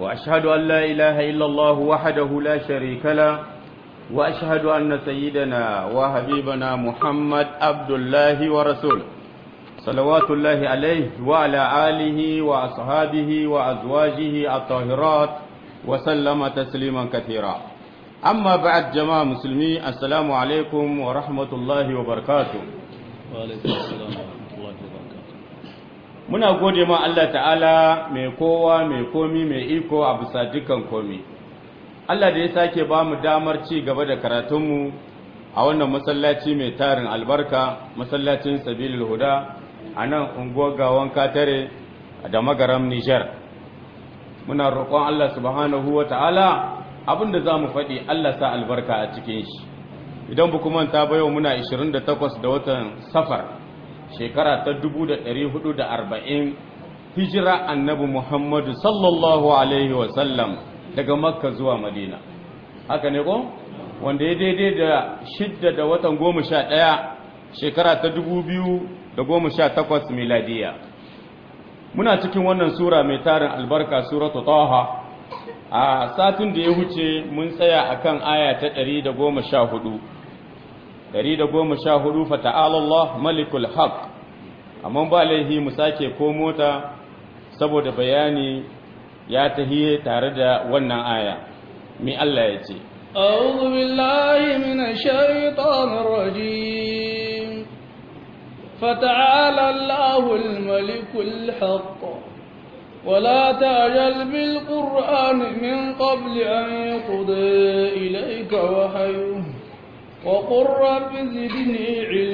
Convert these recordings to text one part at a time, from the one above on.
وأشهد أن لا إله إلا الله وحده لا شريك له وأشهد أن سيدنا وحبيبنا محمد عبد الله ورسوله صلوات الله عليه وعلى آله وأصحابه وأزواجه الطاهرات وسلم تسليما كثيرا أما بعد جماعة مسلمين السلام عليكم ورحمة الله وبركاته وعليكم السلام ورحمة الله وبركاته muna gode ma Allah ta'ala mai kowa mai komi mai iko a bisa dukkan komi Allah da ya sake ba mu damar ci gaba da karatunmu a wannan masallaci mai tarin albarka masallacin sabilil huda a nan unguwar gawon katare da magaram Nijar muna roƙon Allah subhanahu wa ta'ala abinda za mu faɗi Allah sa albarka a cikin shi idan bu kuma ta bayo muna 28 da watan safar shekara ta 1440 hijira annabi Muhammadu sallallahu alaihi wasallam daga makka zuwa madina haka ne ko wanda ya daidai da shidda da watan goma sha ɗaya shekara ta dubu biyu da goma sha takwas miladiya muna cikin wannan sura mai tarin albarka suratu taha a satin da ya huce mun tsaya akan aya ta ɗari da goma sha hudu ɗari da goma sha hudu fata'alallah malikul haq amma ba laihi mu sake ko mota saboda bayani ya tahiye tare da wannan aya mi Allah ya ce أعوذ بالله من الشيطان الرجيم فتعالى الله الملك الحق ولا تعجل بالقرآن من قبل أن يقضي إليك وحيه وقل رب زدني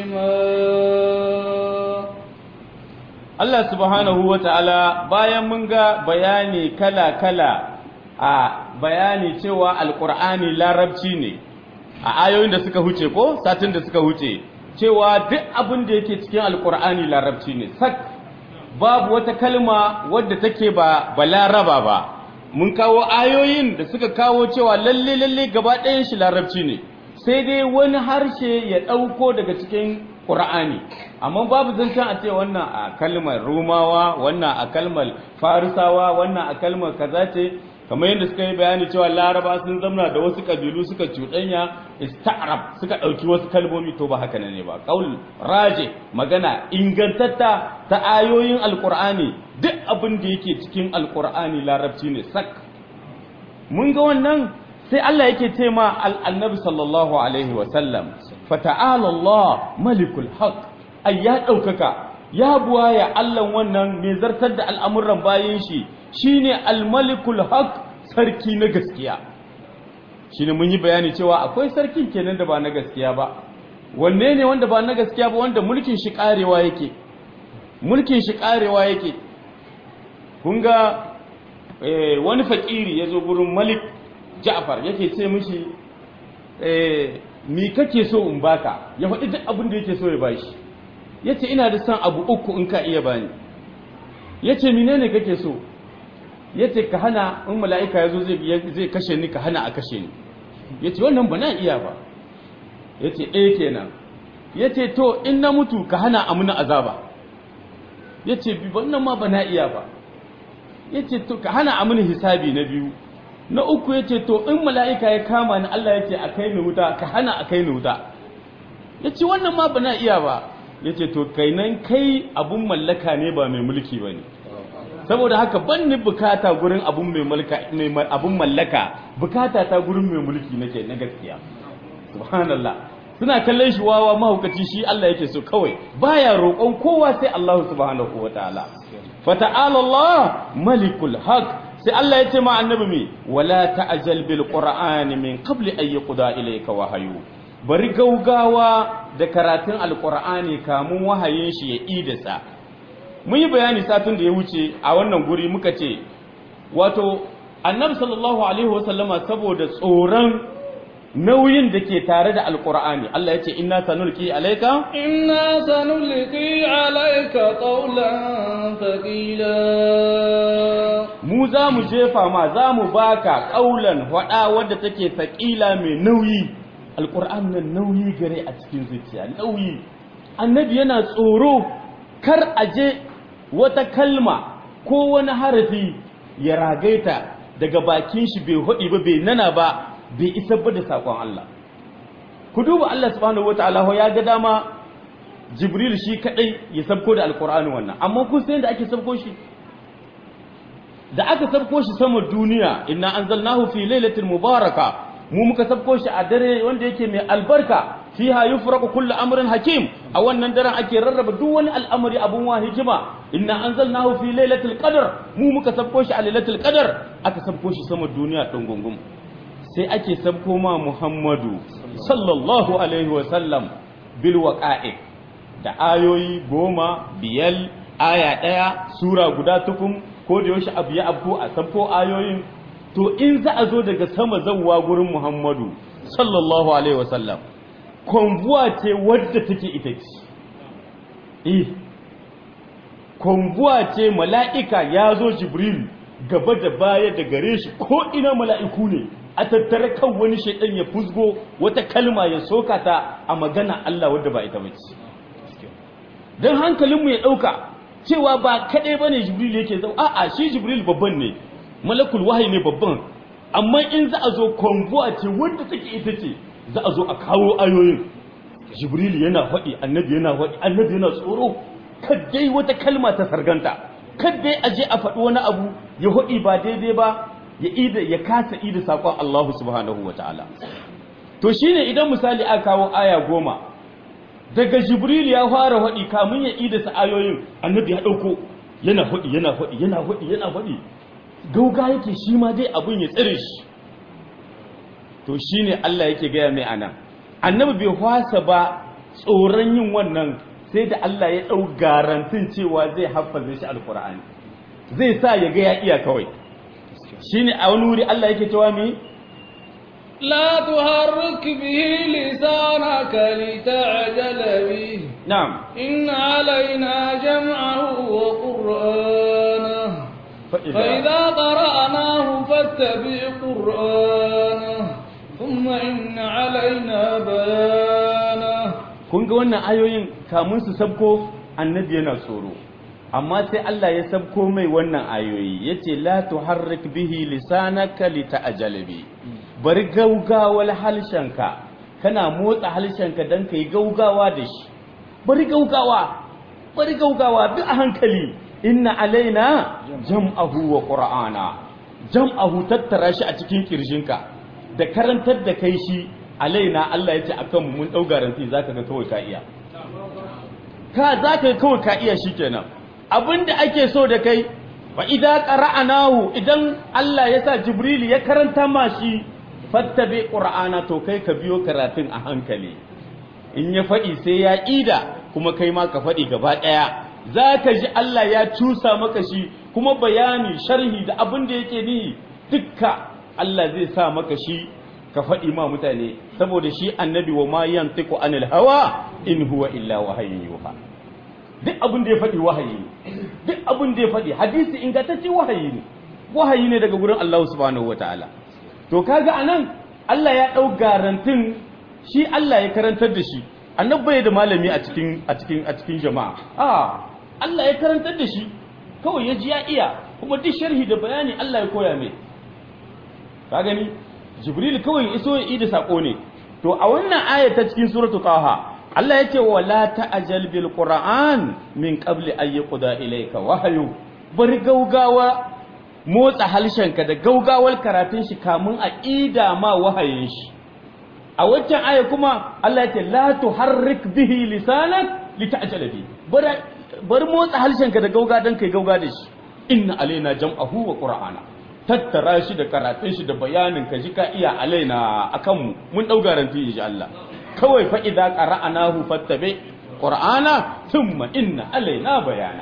علما Allah subhanahu wa ta'ala bayan mun ga bayani kala-kala a bayani cewa alƙur'ani larabci ne a ayoyin da suka huce ko satin da suka huce cewa duk abin da yake cikin alƙur'ani larabci ne sak babu wata kalma wadda take ba balaraba ba mun kawo ayoyin da suka kawo cewa lalle lalle gaba ɗayan shi larabci ne sai dai wani harshe ya ɗauko daga cikin ƙur'ani amma babu zancen a ce wannan a kalmar rumawa wannan a kalmar farisawa wannan a kalmar kaza ce kamar yadda suka yi bayani cewa laraba sun zamna da wasu kabilu suka cuɗanya ista'rab suka ɗauki wasu kalmomi to ba haka ne ba qaul raje magana ingantatta ta ayoyin alqur'ani duk abin da yake cikin alqur'ani larabci ne sak mun ga wannan sai Allah yake ce ma annabi sallallahu alaihi wa sallam fata'ala Allah malikul haq ai ya ɗaukaka ya buwaya Allah wannan mai zartar da al'amuran bayan shi shine al-malikul haq sarki na gaskiya shine mun yi bayani cewa akwai sarki kenan da ba na gaskiya ba wanne ne wanda ba na gaskiya ba wanda mulkin shi karewa yake mulkin shi karewa yake kun ga wani fakiri ya zo gurin malik ja'far yake ce mishi mi kake so in baka ya faɗi duk abin da yake so ya bashi yace ina da son abu uku in ka iya bani yace menene kake so yace ka hana in mala'ika yazo zai zai kashe ni ka hana a kashe ni yace wannan ba na iya ba yace ɗaya kenan yace to in na mutu ka hana a muna azaba yace bi wannan ma ba na iya ba yace to ka hana a muni hisabi na biyu na uku ya ce to in mala'ika ya kama ni Allah ya ce a kai ni wuta ka hana a kai ni wuta ya ce wannan ma ba na iya ba ya ce to kai nan kai abun mallaka ne ba mai mulki ba ne saboda haka ban ni bukata gurin abun mai abun mallaka bukata ta gurin mai mulki nake na gaskiya subhanallah suna kallon shi wawa mahaukaci shi Allah yake so kawai baya roƙon kowa sai Allah subhanahu wataala fata'ala Allah malikul haq sai Allah ya ce ma annabi me wala ta'jal bil qur'ani min qabli an yuqda ilayka wahyu bari gaugawa da karatun alqur'ani kamun wahayin shi ya idasa mun yi bayani satin da ya wuce a wannan guri muka ce wato annabi sallallahu alaihi wasallama saboda tsoron nauyin da ke tare da alkur'ani Allah ya ce inna sanulki alaika inna sanulki alaika qawlan thaqila mu za mu jefa ma za mu baka qaulan hada wadda take thaqila mai nauyi alkur'ani nan nauyi gare a cikin zuciya nauyi annabi yana tsoro kar aje wata kalma ko wani harafi ya ragaita daga bakin shi bai hudi ba bai nana ba bai isar ba da sakon Allah ku duba Allah subhanahu wataala ya ga dama Jibril shi kadai ya sabko da alqur'ani wannan amma kun san da ake sabko shi da aka sabko shi sama duniya inna anzalnahu fi lailatin mubaraka mu muka sabko shi a dare wanda yake mai albarka fiha yufraqu kullu amrin hakim a wannan daren ake rarraba duk wani al'amari abun wa hikima inna anzalnahu fi lailatul qadr mu muka sabko shi a lailatul qadr aka sabko shi sama duniya din gungum sai ake sabko ma Muhammadu sallallahu alaihi wa sallam bil waqa'i da ayoyi goma biyal aya daya sura guda tukum ko da yaushe abu ya abu a sabko ayoyin to in za a zo daga sama zawwa gurin Muhammadu sallallahu alaihi wasallam konvuwa ce wadda take ita ce eh konvuwa ce mala'ika ya zo Jibril gaba da baya da gare shi ko ina mala'iku ne a tattare kan wani shaidan ya fusgo wata kalma ya soka ta a magana Allah wadda ba ita bace dan hankalinmu ya dauka cewa ba kadai bane Jibril yake zau a'a shi Jibril babban ne malakul wahayi ne babban amma in za a zo konvuwa ce wadda take ita ce za a zo a kawo ayoyin jibril yana faɗi annabi yana faɗi annabi yana tsoro kaddai wata kalma ta sarganta kaddai a je a faɗi wani abu ya faɗi ba daidai ba ya ida ya kasa ida sakon Allah subhanahu wataala to shine idan misali aka kawo aya goma daga jibril ya fara faɗi kamun ya ida sa ayoyin annabi ya ɗauko yana faɗi yana faɗi yana faɗi yana faɗi gauga yake shi ma dai abin ya tsire shi to shine Allah yake gaya mai anan annabi bai hwasa ba tsoron yin wannan sai da Allah ya ɗau garantin cewa zai haffaze shi alkur'ani zai sa ya ga ya iya kawai shine a wani wuri Allah yake cewa mi لا تحرك به لسانك لتعجل به na'am إن علينا جمعه وقرآنه فإذا قرأناه فاتبع قرآنه ثم إن علينا بيانه kun ga wannan ayoyin kamun su sabko annabi yana tsoro amma sai Allah ya sabko mai wannan ayoyi yace la tuharrik bihi lisanaka lita'jala bi bari gaugawal halshenka kana motsa halshenka dan kai gaugawa da shi bari gaugawa bari gaugawa bi a hankali inna alaina jam'ahu wa qur'ana jam'ahu tattara shi a cikin kirjinka da karantar da kai shi alaina Allah ya ce akan mu mun dau garanti zaka ga kawai ka iya ka zaka ga kawai ka iya shikenan abinda ake so da kai wa idza qara'anahu idan Allah ya sa Jibril ya karanta ma shi fattabi qur'ana to kai ka biyo karatun a hankali in ya faɗi sai ya ida kuma kai ma ka faɗi gaba ɗaya za ka ji Allah ya cusa maka shi kuma bayani sharhi da abin da yake ni dukka Allah zai sa maka shi ka faɗi ma mutane saboda shi annabi wa ma yantiqu anil hawa in huwa illa wahayin yuha duk abin da ya faɗi wahayi ne duk abin da ya faɗi hadisi ingantacce wahayi ne wahayi ne daga gurin Allah subhanahu wataala to kaga anan Allah ya ɗau garantin shi Allah ya karantar da shi annabi bai da malami a cikin a cikin a cikin jama'a a Allah ya karantar da shi kawai ya ji ya iya kuma duk sharhi da bayani Allah ya koya mai ka gani jibril kawai ya iso ya yi da sako ne to a wannan aya ta cikin suratul taha Allah ya ce wala ta'jal bil qur'an min qabli an yuqda ilayka wahyu bari gaugawa motsa halshenka da gaugawar karatun shi kamun a ida ma wahayin shi a waccan aya kuma Allah ya ce la tuharrik bihi lisanak lita'jala bi bar motsa halshenka da gauga dan kai gauga da shi inna alaina jam'ahu wa qur'ana tattara shi da karatun shi da bayanin ka ji ka iya alaina akan mu mun dau garanti insha Allah kawai fa idza qara'anahu fattabi qur'ana thumma inna alaina bayana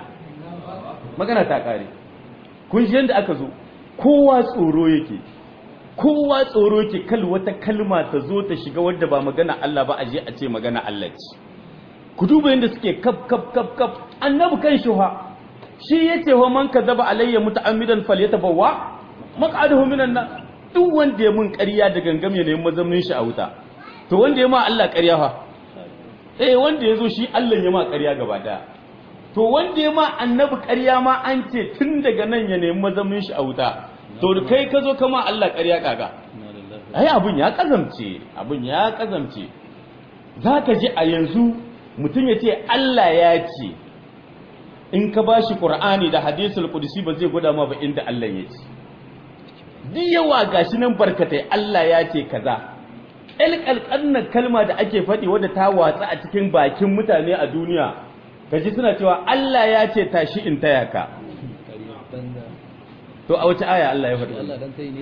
magana ta kare kun ji yanda aka zo kowa tsoro yake kowa tsoro yake kal wata kalma ta zo ta shiga wadda ba magana Allah ba a je a ce magana Allah ce ku duba yanda suke kaf kaf kaf kaf annabi kan shi ha shi yace wa man kadaba alayya muta'ammidan falyatabawwa maq'aduhu minan nar duk wanda ya mun ƙarya da gangam ya nemi mazaunin shi a wuta to wanda ya ma Allah ƙarya fa eh wanda yazo shi Allah ya ma ƙarya gaba daya to wanda ya ma annabi ƙarya ma an ce tun daga nan ya nemi mazaunin shi a wuta to kai ka zo kama Allah ƙarya kaga ai abun ya kazamce abun ya kazamce zaka ji a yanzu mutum ya ce Allah ya ce in ka bashi Qur'ani da hadisul qudsi ba zai gwada ma ba inda Allah ya ce duk yawa gashi nan barkatai Allah ya ce kaza ƙalƙalƙannan kalma da ake faɗi wadda ta watsa a cikin bakin mutane a duniya kaji suna cewa Allah ya ce tashi in taya ka to a wace aya Allah ya faɗi wannan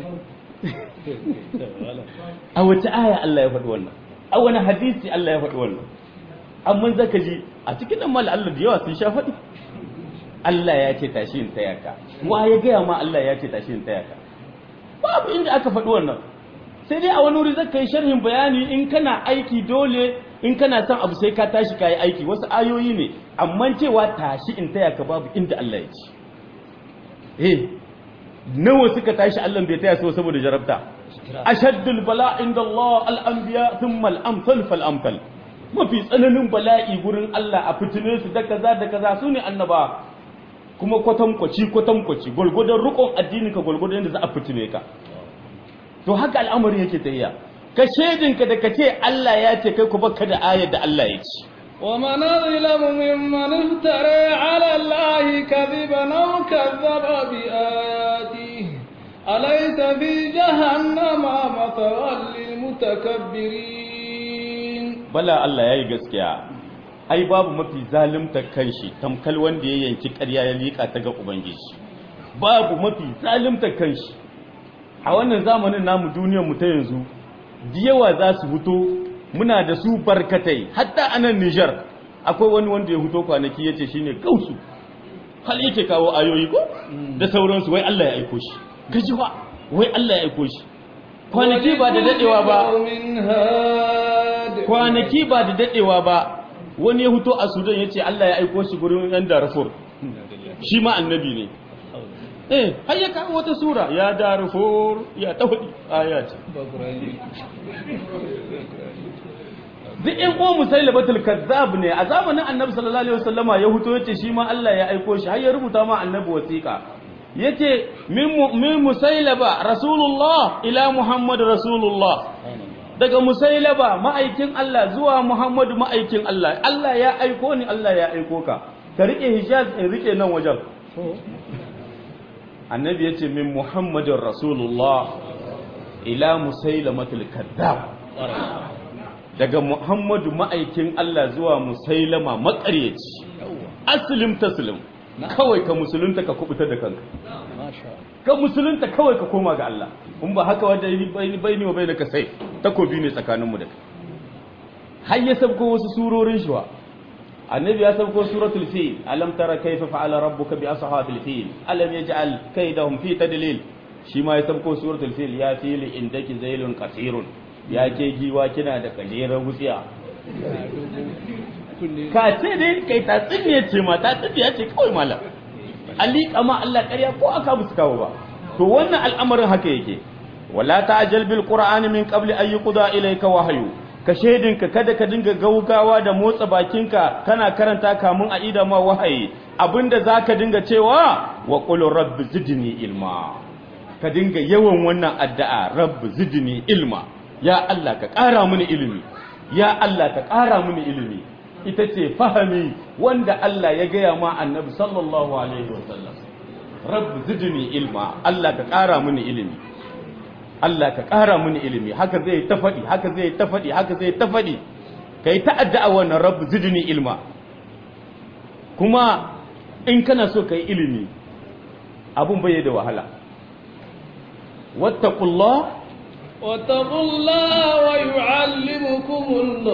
a wace aya Allah ya faɗi wannan a wani hadisi Allah ya faɗi wannan amma zaka ji a cikin nan mal Allah da yawa sun sha faɗi Allah ya ce tashi in taya ka wa ya gaya ma Allah ya ce tashi in taya ka babu inda aka faɗi wannan sai dai a wani wuri zaka yi sharhin bayani in kana aiki dole in kana son abu sai ka tashi ka yi aiki wasu ayoyi ne amma cewa tashi in taya ka babu inda Allah ya ce eh nawa suka tashi Allah bai taya su saboda jarabta ashaddul bala inda Allah al-anbiya thumma al-amsal fal amsal mafi tsananin bala'i gurin Allah a fitine su da kaza da kaza su ne annaba kuma kwatankwaci kwatankwaci gwargwadon rukun addini ka gwargwadon yadda za a fitine ka to haka al'amari yake tayya ka shedinka da ka ce Allah ya ce kai ku baka da ayar da Allah ya ce ومن أظلم ممن افترى على الله كذبا أو كذب بآياته أليس في جهنم مثوى للمتكبرين bala Allah yayi gaskiya ai babu mafi zalimta kanshi tamkal wanda ya yanki ƙarya ya liƙa ta ga ubangiji babu mafi zalimta kanshi a wannan zamanin namu duniyar mu ta yanzu yawa za su fito muna da su barkatai hatta a nan Nijar akwai wani wanda ya fito kwanaki ya ce shine gausu hal yake kawo ayoyi ko da sauransu wai Allah ya aiko shi gaji ba wai Allah ya aiko shi kwanaki ba da dadewa ba kwanaki ba da dadewa ba wani ya fito a Sudan ya ce Allah ya aiko shi gurin yan Darfur shi ma annabi ne eh har ya kawo wata sura ya Darfur ya tawadi ayat duk in ko musailabatul kazzab ne a zamanin annabi sallallahu alaihi wasallama ya huto yace shi ma Allah ya aiko shi har ya rubuta ma annabi wasiqa yace min min musailaba rasulullah ila muhammad rasulullah daga musailaba ma'aikin Allah zuwa muhammad ma'aikin Allah Allah ya aiko ni Allah ya aiko ka ka rike hijaz in rike nan wajen annabi yace min muhammadin rasulullah ila musailamatul kazzab daga Muhammadu ma'aikin Allah zuwa Musailama makaryaci aslim taslim kawai ka musulunta ka kubuta da kanka ka musulunta kawai ka koma ga Allah in ba haka wanda bai ni wa bai ka sai takobi ne tsakanin mu da kai har ya sabko wasu surorin shi wa annabi ya sabko suratul fil alam tara kayfa fa'ala rabbuka bi ashabil fil alam yaj'al kaydahum fi tadlil shi ma ya sabko suratul fil ya fil indaki zailun qasirun ya ke giwa kina da kajerar wutsiya ka ce dai kai ta tsinne ce ma ta tsinne ce kawai malam ali kama Allah ƙarya ko aka musu kawo ba to wannan al'amarin haka yake wala ta'jal bil qur'ani min qabli an yuqda ilayka wahyu ka shedinka kada ka dinga gaugawa da motsa bakinka kana karanta kamun a ida ma wahayi abinda zaka dinga cewa wa qul rabbi zidni ilma ka dinga yawan wannan addu'a rabbi zidni ilma ya Allah ka ƙara mini ilimi ya Allah ka ƙara mini ilimi ita ce fahami wanda Allah ya gaya ma annabi sallallahu alaihi wasallam rabbi zidni ilma Allah ka ƙara mini ilimi Allah ka ƙara mini ilimi haka zai ta faɗi haka zai ta faɗi haka zai ta faɗi kai ta addu'a wannan rabbi zidni ilma kuma in kana so kai ilimi abun bai da wahala wattaqullah واتقوا الله ويعلمكم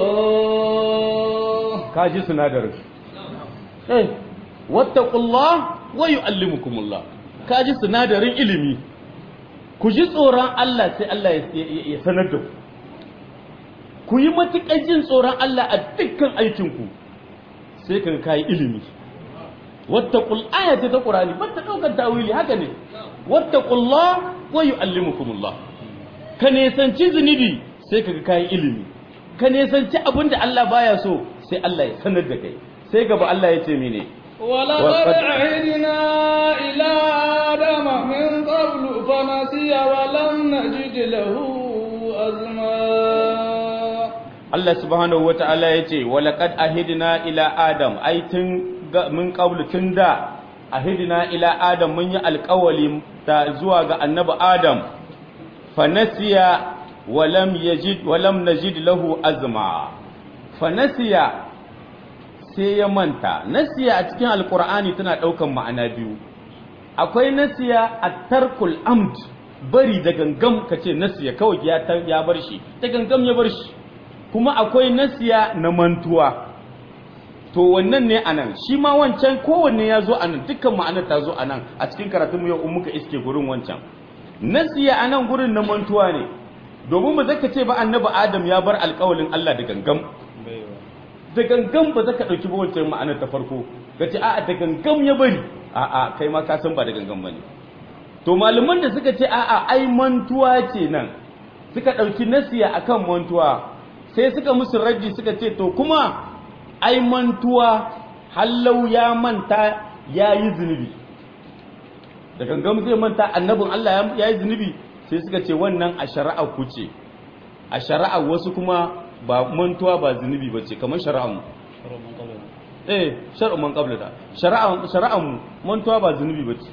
الله kaji sinadarin eh wattaqullah wa yuallimukumullah kaji sinadarin ilimi ku ji tsoron Allah sai Allah ya sanar da ku ku yi matuƙar jin tsoron Allah a dukkan aikinku sai ka kai ilimi wattaqul ayati ta qur'ani ba ta daukar tawili haka ne wattaqullah wa yuallimukumullah ka nesanci zunubi sai ka kai ilimi ka nesanci abin da Allah baya so sai Allah ya sanar da kai sai gaba Allah ya ce mene ولقد عهدنا إلى آدم من قبل ونسي ولم نجد له أزما Allah subhanahu wa ta'ala ya ce, Walaƙad ahidina ila Adam, ai tun mun ƙaulu tun da ahidina ila Adam mun yi alƙawali ta zuwa ga annabi Adam, fanasiya walam yajid walam najid lahu azma. Fanasiya sai ya manta, nasiya a cikin alƙur'ani tana ɗaukan ma'ana biyu. Akwai nasiya a tarkul amd, bari da gangam ka ce nasiya kawai ya bar shi, da gangam ya bar shi. kuma akwai nasiya na mantuwa to wannan ne anan shi ma wancan kowanne ya zo anan dukkan ma'anar ta zo anan a cikin karatunmu yau in muka iske gurin wancan nasiya anan gurin na mantuwa ne domin ba zaka ce ba annabi adam ya bar alƙawalin Allah da gangam da gangam ba zaka dauki ba wancan ma'anar ta farko kace a'a da gangam ya bari a'a kai ma ka san ba da gangam bane to malaman da suka ce a'a ai mantuwa ce nan suka dauki nasiya akan mantuwa sai suka musu raji suka ce to kuma ai mantuwa hallau ya manta ya yi zunubi da gangam zai manta annabin Allah ya yi zunubi sai suka ce wannan a shari'a ku ce a shari'a wasu kuma ba mantuwa ba zunubi ba ce kamar shari'a mu eh shari'a man qabla da shari'a shari'a mu mantuwa ba zunubi ba ce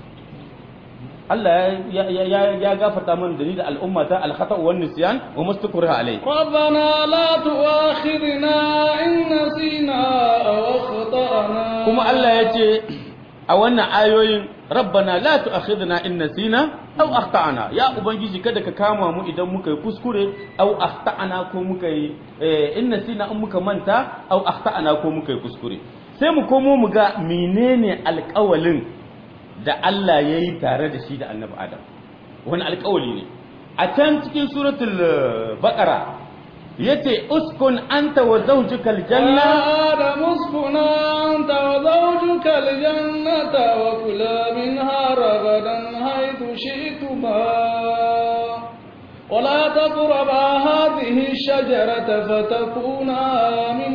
Allah ya gafarta mana da ni da al'umma ta alkhata wa nisyan wa mastakura alai ربنا لا تؤاخذنا إن نسينا أو أخطأنا kuma Allah ya ce a wannan ayoyin rabbana la tu'akhidna in nasina aw akhtana ya ubangiji kada ka kama mu idan muka yi kuskure aw akhtana ko muka yi in nasina in muka manta aw akhtana ko muka yi kuskure sai mu komo mu ga menene alƙawalin da Allah ya yi tare da shi da annabi Adam wani alƙawali ne a can cikin suratul baqara yace uskun anta wa zawjuka aljanna آدم اسكن أنت وزوجك الجنة وكلا منها رغدا حيث شئتما ولا تقربا هذه الشجرة فتكونا من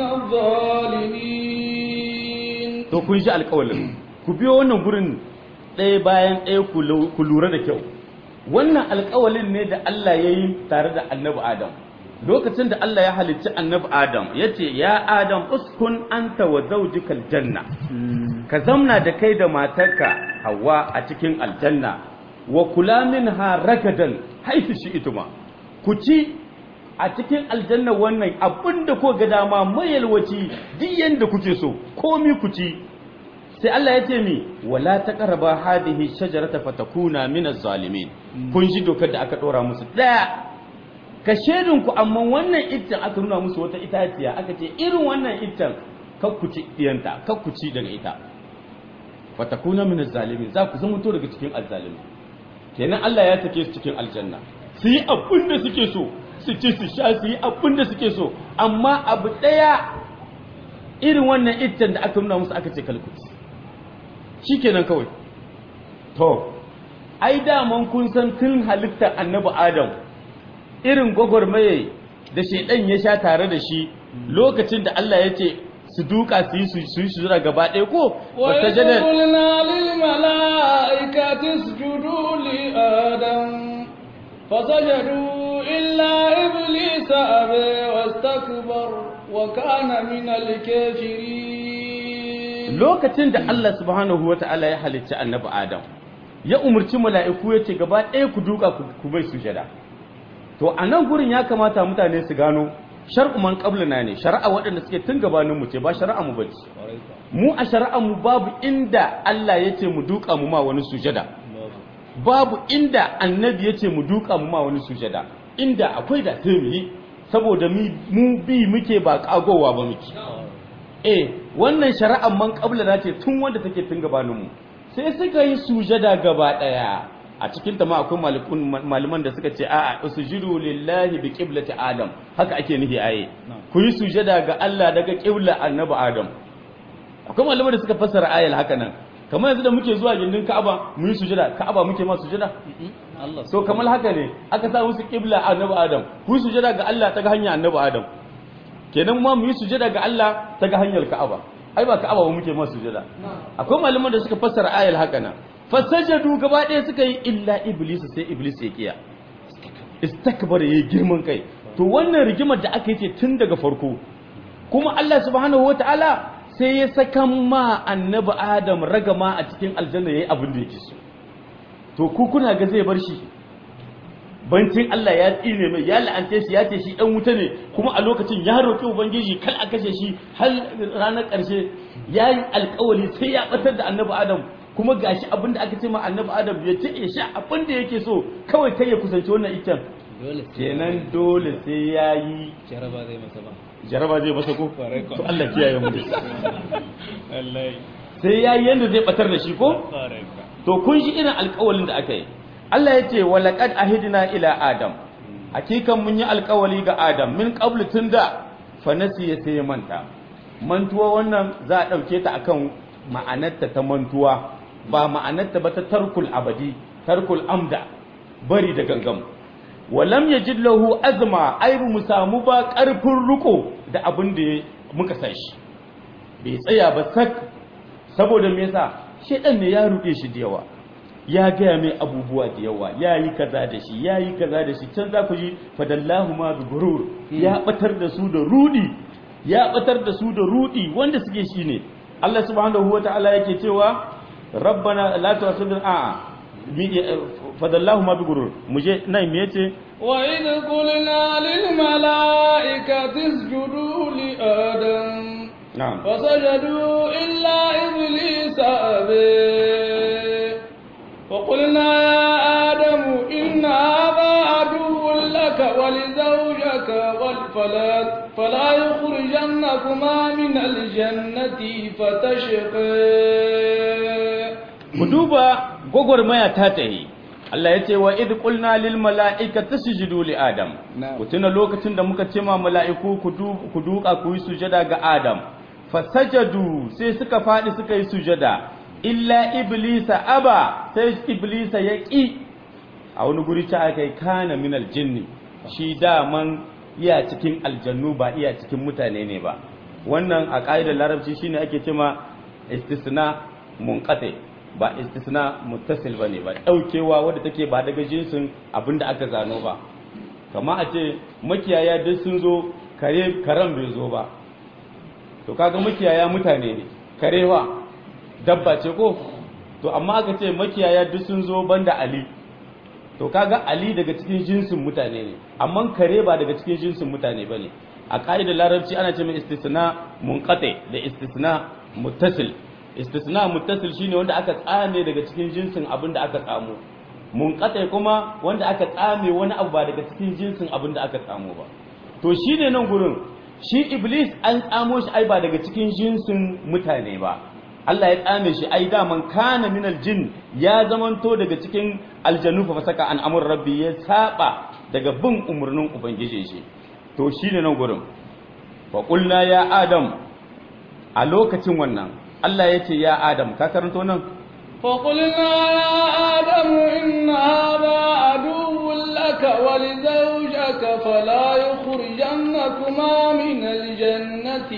الظالمين to kun ji alƙawalin ku biyo wannan gurin ɗaya bayan ɗaya ku lura da kyau wannan alƙawalin ne da Allah ya yi tare da annabi Adam lokacin da Allah ya halicci annabi Adam ya ce ya Adam uskun anta wa zawjikal janna ka zamna da kai da matarka Hawwa a cikin aljanna wa kula minha ragadan haifu shi ituma ku ci a cikin aljanna wannan abinda ko ga dama mayalwaci duk yanda kuke so komi ku ci sai Allah ya ce mi wala taqraba hadhihi shajarata fatakuna minaz zalimin kun ji dokar da aka dora musu daya ka shedin ku amma wannan iccen aka nuna musu wata itaciya aka ce irin wannan iccen kakkuci diyanta kakkuci daga ita fatakuna minaz zalimin za ku zama to daga cikin azzalimi kenan Allah ya sake su cikin aljanna su yi abin da suke so su ci su sha su yi abin da suke so amma abu daya irin wannan iccen da aka nuna musu aka ce kalkuci shikenan kawai to ai daman kun san tun halittar annabi adam irin gwagwarmaye da shaidan ya sha tare da shi lokacin da Allah ya ce su duka su yi su yi sujura gaba ɗaya ko wata وإذ jadar قلنا للملائكة اسجدوا لآدم فسجدوا إلا إبليس أبى واستكبر وكان من الكافرين lokacin da Allah subhanahu wa ta'ala ya halicci annabi Adam ya umarci mala'iku ya ce gaba ɗaya ku duka ku- ku bai sujada to a nan gurin ya kamata mutane su gano shar'u man qablana ne shari'a waɗanda suke tun gabanin mu ce ba shari'a mu bace mu a shari'a mu babu inda Allah ya ce mu duka mu ma wani sujada babu inda annabi ya ce mu duka mu ma wani sujada inda akwai da sai mu yi saboda mi- mu bi muke ba kagowa ba muke eh wannan shari'ar man na ce tun wanda take tun gabanin mu sai suka yi sujada gaba daya a cikin ta ma akwai malikun malaman da suka ce a'a usjudu lillahi bi qiblati adam haka ake nufi aye ku yi sujada ga Allah daga qibla annabi adam akwai malaman da suka fassara ayal haka nan kamar yanzu da muke zuwa gindin Ka'aba mu yi sujada Ka'aba muke ma sujada Allah so kamar haka ne aka sa musu qibla annabi adam ku yi sujada ga Allah ta ga hanya annabi adam kenan ma mu yi sujada ga Allah ta ga hanyar Ka'aba ai ba Ka'aba ba muke ma sujada akwai malaman da suka fassara ayal haka nan fasajadu gaba ɗaya suka yi illa iblis sai iblis ya kiya istakbara yayi girman kai to wannan rigimar da aka yi ce tun daga farko kuma Allah subhanahu wataala sai ya saka ma annabi Adam ragama a cikin aljanna yayi abin da yake so to ku kuna ga zai bar shi bancin Allah ya tsine mai ya la'ante shi ya ce shi dan wuta ne kuma a lokacin ya roki ubangiji kal a kashe shi har ranar ƙarshe yayi alƙawari sai ya batar da annabi Adam kuma gashi abin da aka ce ma annabi Adam ya ce ya sha abin da yake so kawai kai ya kusanci wannan iccen dole sai kenan dole sai yayi jaraba zai masa ba jaraba zai masa ko Kwarai kwa. to Allah kiyaye mu da shi wallahi sai yayi yanda zai batar da shi ko kwarai kwa to kun shi irin alƙawalin da aka yi Allah ya ce walaqad ahidna ila adam hakikan mun yi alƙawali ga adam min qablu tunda fa nasiya sai ya manta mantuwa wannan za a dauke ta akan ma'anarta ta mantuwa ba ma'anarta ba ta tarkul abadi tarkul amda bari da gangam walam yajid lahu azma ai mu samu ba karfin riko da abin da muka san shi bai tsaya ba sak saboda me yasa shedan ne ya ruɗe shi da yawa ya gaya mai abubuwa da yawa ya yi kaza da shi ya yi kaza da shi can za ku ji fadallahu ma bi gurur ya batar da su da rudi ya batar da su da rudi wanda suke shi ne Allah subhanahu wata'ala yake cewa rabbana la tu'akhidhna a fadallahu ma bi gurur muje nan me yace وإذ قلنا للملائكة اسجدوا لآدم na'am فسجدوا إلا إبليس أبي وقلنا يا آدم إن هذا عدو لك ولزوجك وال- فلا, فلا يخرجنكما من الجنة فتشقي mu duba gwagwarmaya ta tahi Allah ya ce wa idh qulna lil mala'ikati sujudu li adam Na'am. ku tuna lokacin da muka ce ma mala'iku ku du- ku duka ku yi sujada ga adam fasajadu sai suka fadi suka yi sujada illa iblisa aba sai iblisa ya ki a wani guri ta aka yi kana min aljinni shi daman iya cikin aljannu ba iya cikin mutane ne ba wannan a ƙa'idar larabci shine ake cema istisna munqati ba istisna muttasil bane ba daukewa wadda take ba daga jinsin abinda aka zano ba kama a ce makiyaya duk sun zo kare karan bai zo ba to kaga makiyaya mutane ne karewa dabba ce ko to amma aka ce makiyaya duk sun zo banda ali to kaga ali daga cikin jinsin mutane ne amma kare ba daga cikin jinsin mutane bane a ka'idar larabci ana ce mai istisna munqati da istisna muttasil istisna muttasil shine wanda aka tsame daga cikin jinsin abin da aka tsamo munqati kuma wanda aka tsame wani abu ba daga cikin jinsin abin da aka tsamo ba to shine nan gurin shi iblis an tsamo shi ai ba daga cikin jinsin mutane ba Allah ya tsame shi ai daman kana minal jin ya zamanto daga cikin aljanu fa saka an amur rabbi ya saba daga bin umurnin ubangiji shi to shine nan gurin fa qulna ya adam a lokacin wannan Allah ya ce ya adam ka karanto nan فقلنا يا آدم إن هذا عدو لك ولزوجك فلا يخرجنكما من الجنة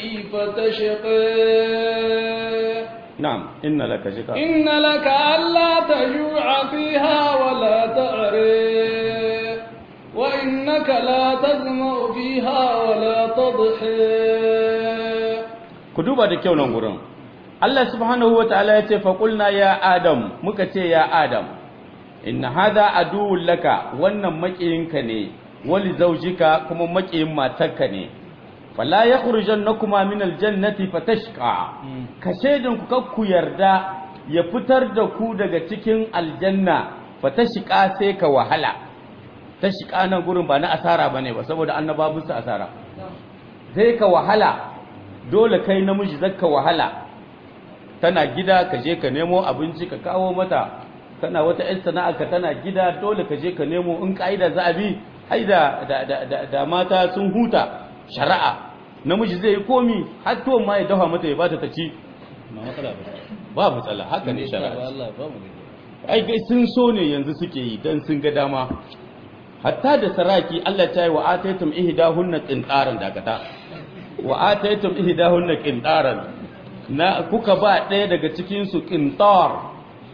فتشقي na'am inna laka jika إن لك ألا تجوع فيها ولا تعري وإنك لا تظمأ فيها ولا تضحي ku duba da kyau nan gurin Allah subhanahu wa ta'ala ya ce faƙulna ya Adam muka ce ya Adam inna hada aduwwun laka wannan maƙiyinka ne wali zaujika kuma maƙiyin matarka ne fala yakhrujannakuma min aljannati fatashqa ka shedin ku kakku yarda ya fitar da ku daga cikin aljanna fatashqa sai ka wahala tashqa nan gurin ba na asara bane ba saboda annabawa su asara sai ka wahala dole kai namiji zakka wahala tana gida ka je ka nemo abinci ka kawo mata kana wata ƴan sana'arka tana gida dole ka je ka nemo in ka'ida za a bi ai da da, da, da, da mata sun huta shari'a namiji zai yi komi har tuwon ma ya dafa mata ya bata ta ci ما matsala ba ba matsala haka ne shari'a Allah ba mu ai gai sun so ne yanzu suke yi dan sun ga dama hatta da saraki Allah ta yi wa ataitum ihdahunna qintaran dakata wa ataitum ihdahunna qintaran na kuka ba ɗaya daga cikin su qintar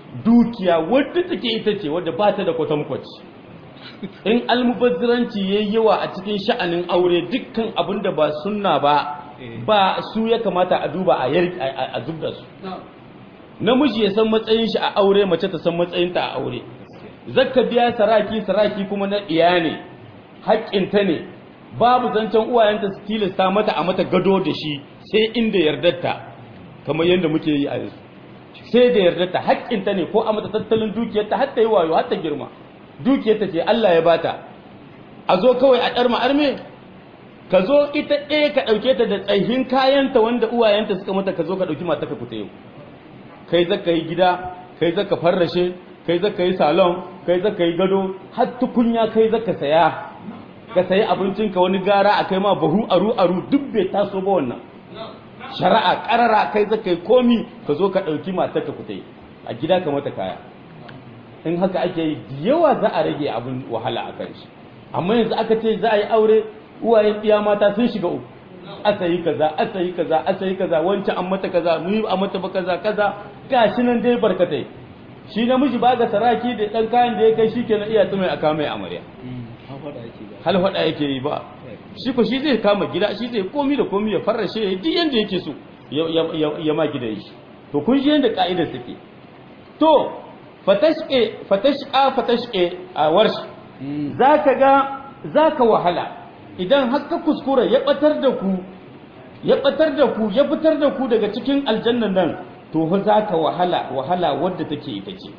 dukiya wadda take ita ce wadda ba ta da kwatankwaci in almubazziranci yayi yawa a cikin sha'anin aure dukkan abin da ba sunna ba ba su ya kamata a duba a yar a zubda su namiji ya san matsayin shi a aure mace ta san matsayinta a aure zakka biya saraki saraki kuma na iya ne haƙƙinta ne babu zancen uwayenta su tilasta mata a mata gado da shi sai inda yardarta kamar yadda muke yi a yanzu sai da yardarta haƙƙinta ne ko a mata tattalin dukiyarta har ta yi wayo har ta girma dukiyarta ce Allah ya bata a zo kawai a ɗarma arme ka zo ita ɗaya ka ɗauke ta da tsayin kayanta wanda uwayenta suka mata ka zo ka ɗauki mata ka fita yau kai zaka yi gida kai zaka farrashe kai zaka yi salon kai zaka yi gado har tukunya kai zaka saya ka sayi abincinka wani gara a kai ma bahu aru aru duk bai taso ba wannan shari'a karara kai zaka yi komi ka zo ka ɗauki matar ka fita a gida ka mata kaya in haka ake yi yawa za a rage abin wahala a kan shi amma yanzu aka ce za a yi aure uwayen iya mata sun shiga uku asa yi kaza asa yi kaza asa yi kaza wancan an mata kaza mu yi a mata ba kaza kaza gashi nan dai barkatai shi namiji ba ga saraki da dan kayan da ya kai shi kenan iya tsumai aka mai amarya hal hada yake yi ba shi ko shi zai kama gida shi zai komi da komi ya farrashe ya duk yanda yake so ya ma gidan shi to kun ji yanda ka'idar take to fatashke fatashqa fatashke a warshi zaka ga zaka wahala idan har ka kuskura ya batar da ku ya batar da ku ya fitar da ku daga cikin aljannan nan to fa zaka wahala wahala wadda take ita ce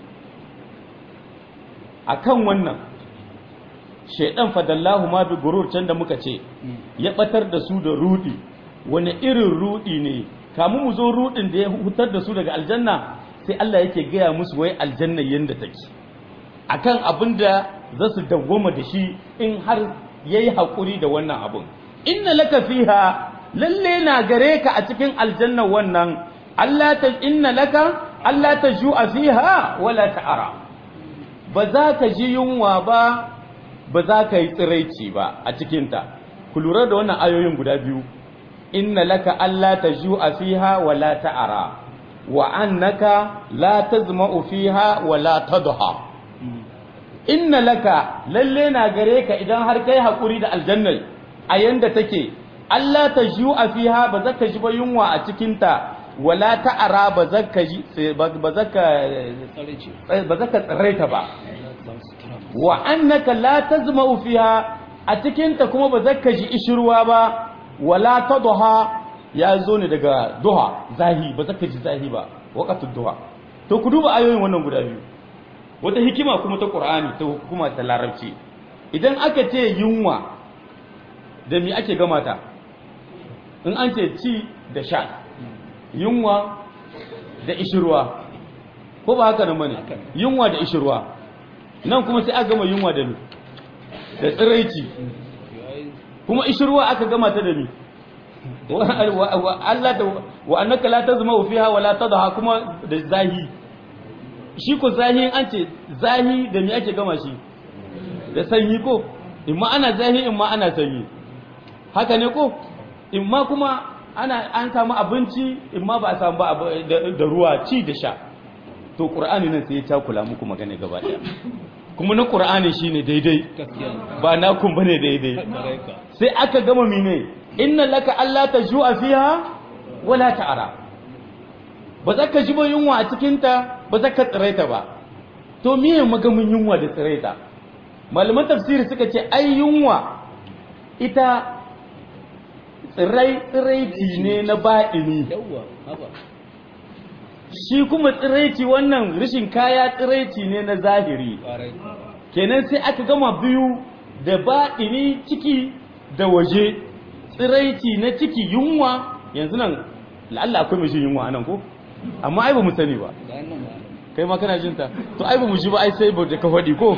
akan wannan shaidan fadallahu ma bi gurur can da muka ce ya batar da su da rudi wani irin rudi ne kamu mu zo rudin da ya hutar da su daga aljanna sai Allah yake gaya musu wai aljanna yanda take akan abin da za su dawwama da shi in har yayi hakuri da wannan abun inna laka fiha lalle na gare ka a cikin aljanna wannan Allah ta inna laka Allah ta ju'a fiha wala ta'ara ba za ka ji yunwa ba ba za ka yi tsiraici ba a cikinta ku lura da wannan ayoyin guda biyu inna laka Allah ta ju'a fiha wa la ta'ara wa annaka la tazma'u fiha wa la tadha inna laka lalle na gare ka idan har kai hakuri da aljanna a yanda take Allah ta ju'a fiha ba za ka ji ba yunwa a cikinta wala ta'ara ba za ka ji ba za ka ba za ka tsiraita ba wa annaka la tazma'u fiha a cikin ta kuma ba zaka ji ishirwa ba wala tadha ya zo ne daga duha zahi ba zaka ji zahi ba waqatud duha to ku duba ayoyin wannan guda biyu wata hikima kuma ta Qur'ani ta hukuma ta Larabci idan aka ce yunwa da me ake gama ta in an ce ci da sha yunwa da ishirwa ko ba haka nan bane yunwa da ishirwa nan kuma sai aka gama yunwa da mi da tsiraici kuma ishirwa aka gama ta da mi Allah ta wa annaka la tazma fiha wa la tadha kuma da zahi shi ko zahi an ce zahi da mi ake gama shi da sanyi ko imma ana zahi imma ana sanyi haka ne ko imma kuma ana an samu abinci imma ba a samu ba da ruwa ci da sha to qur'ani nan sai ya takula muku magana gaba daya kuma na qur'ani shine daidai ba na kun bane daidai sai aka gama mine inna laka alla tajua fiha wala ta'ara ba za ka ji ba yunwa a cikin ta ba za ka tsiraita ba to miye magamin yunwa da tsiraita malaman tafsiri suka ce ai yunwa ita tsirai tsiraiti ne na ba'ini shi kuma tsiraici wannan rashin kaya tsiraici ne na zahiri kenan sai aka gama biyu da baɗini ciki da waje tsiraici na ciki yunwa yanzu nan la'alla akwai mai jin yunwa anan ko amma ai ba mu sani ba kai ma kana jinta to ai ba mu ji ba ai sai ba da ka faɗi ko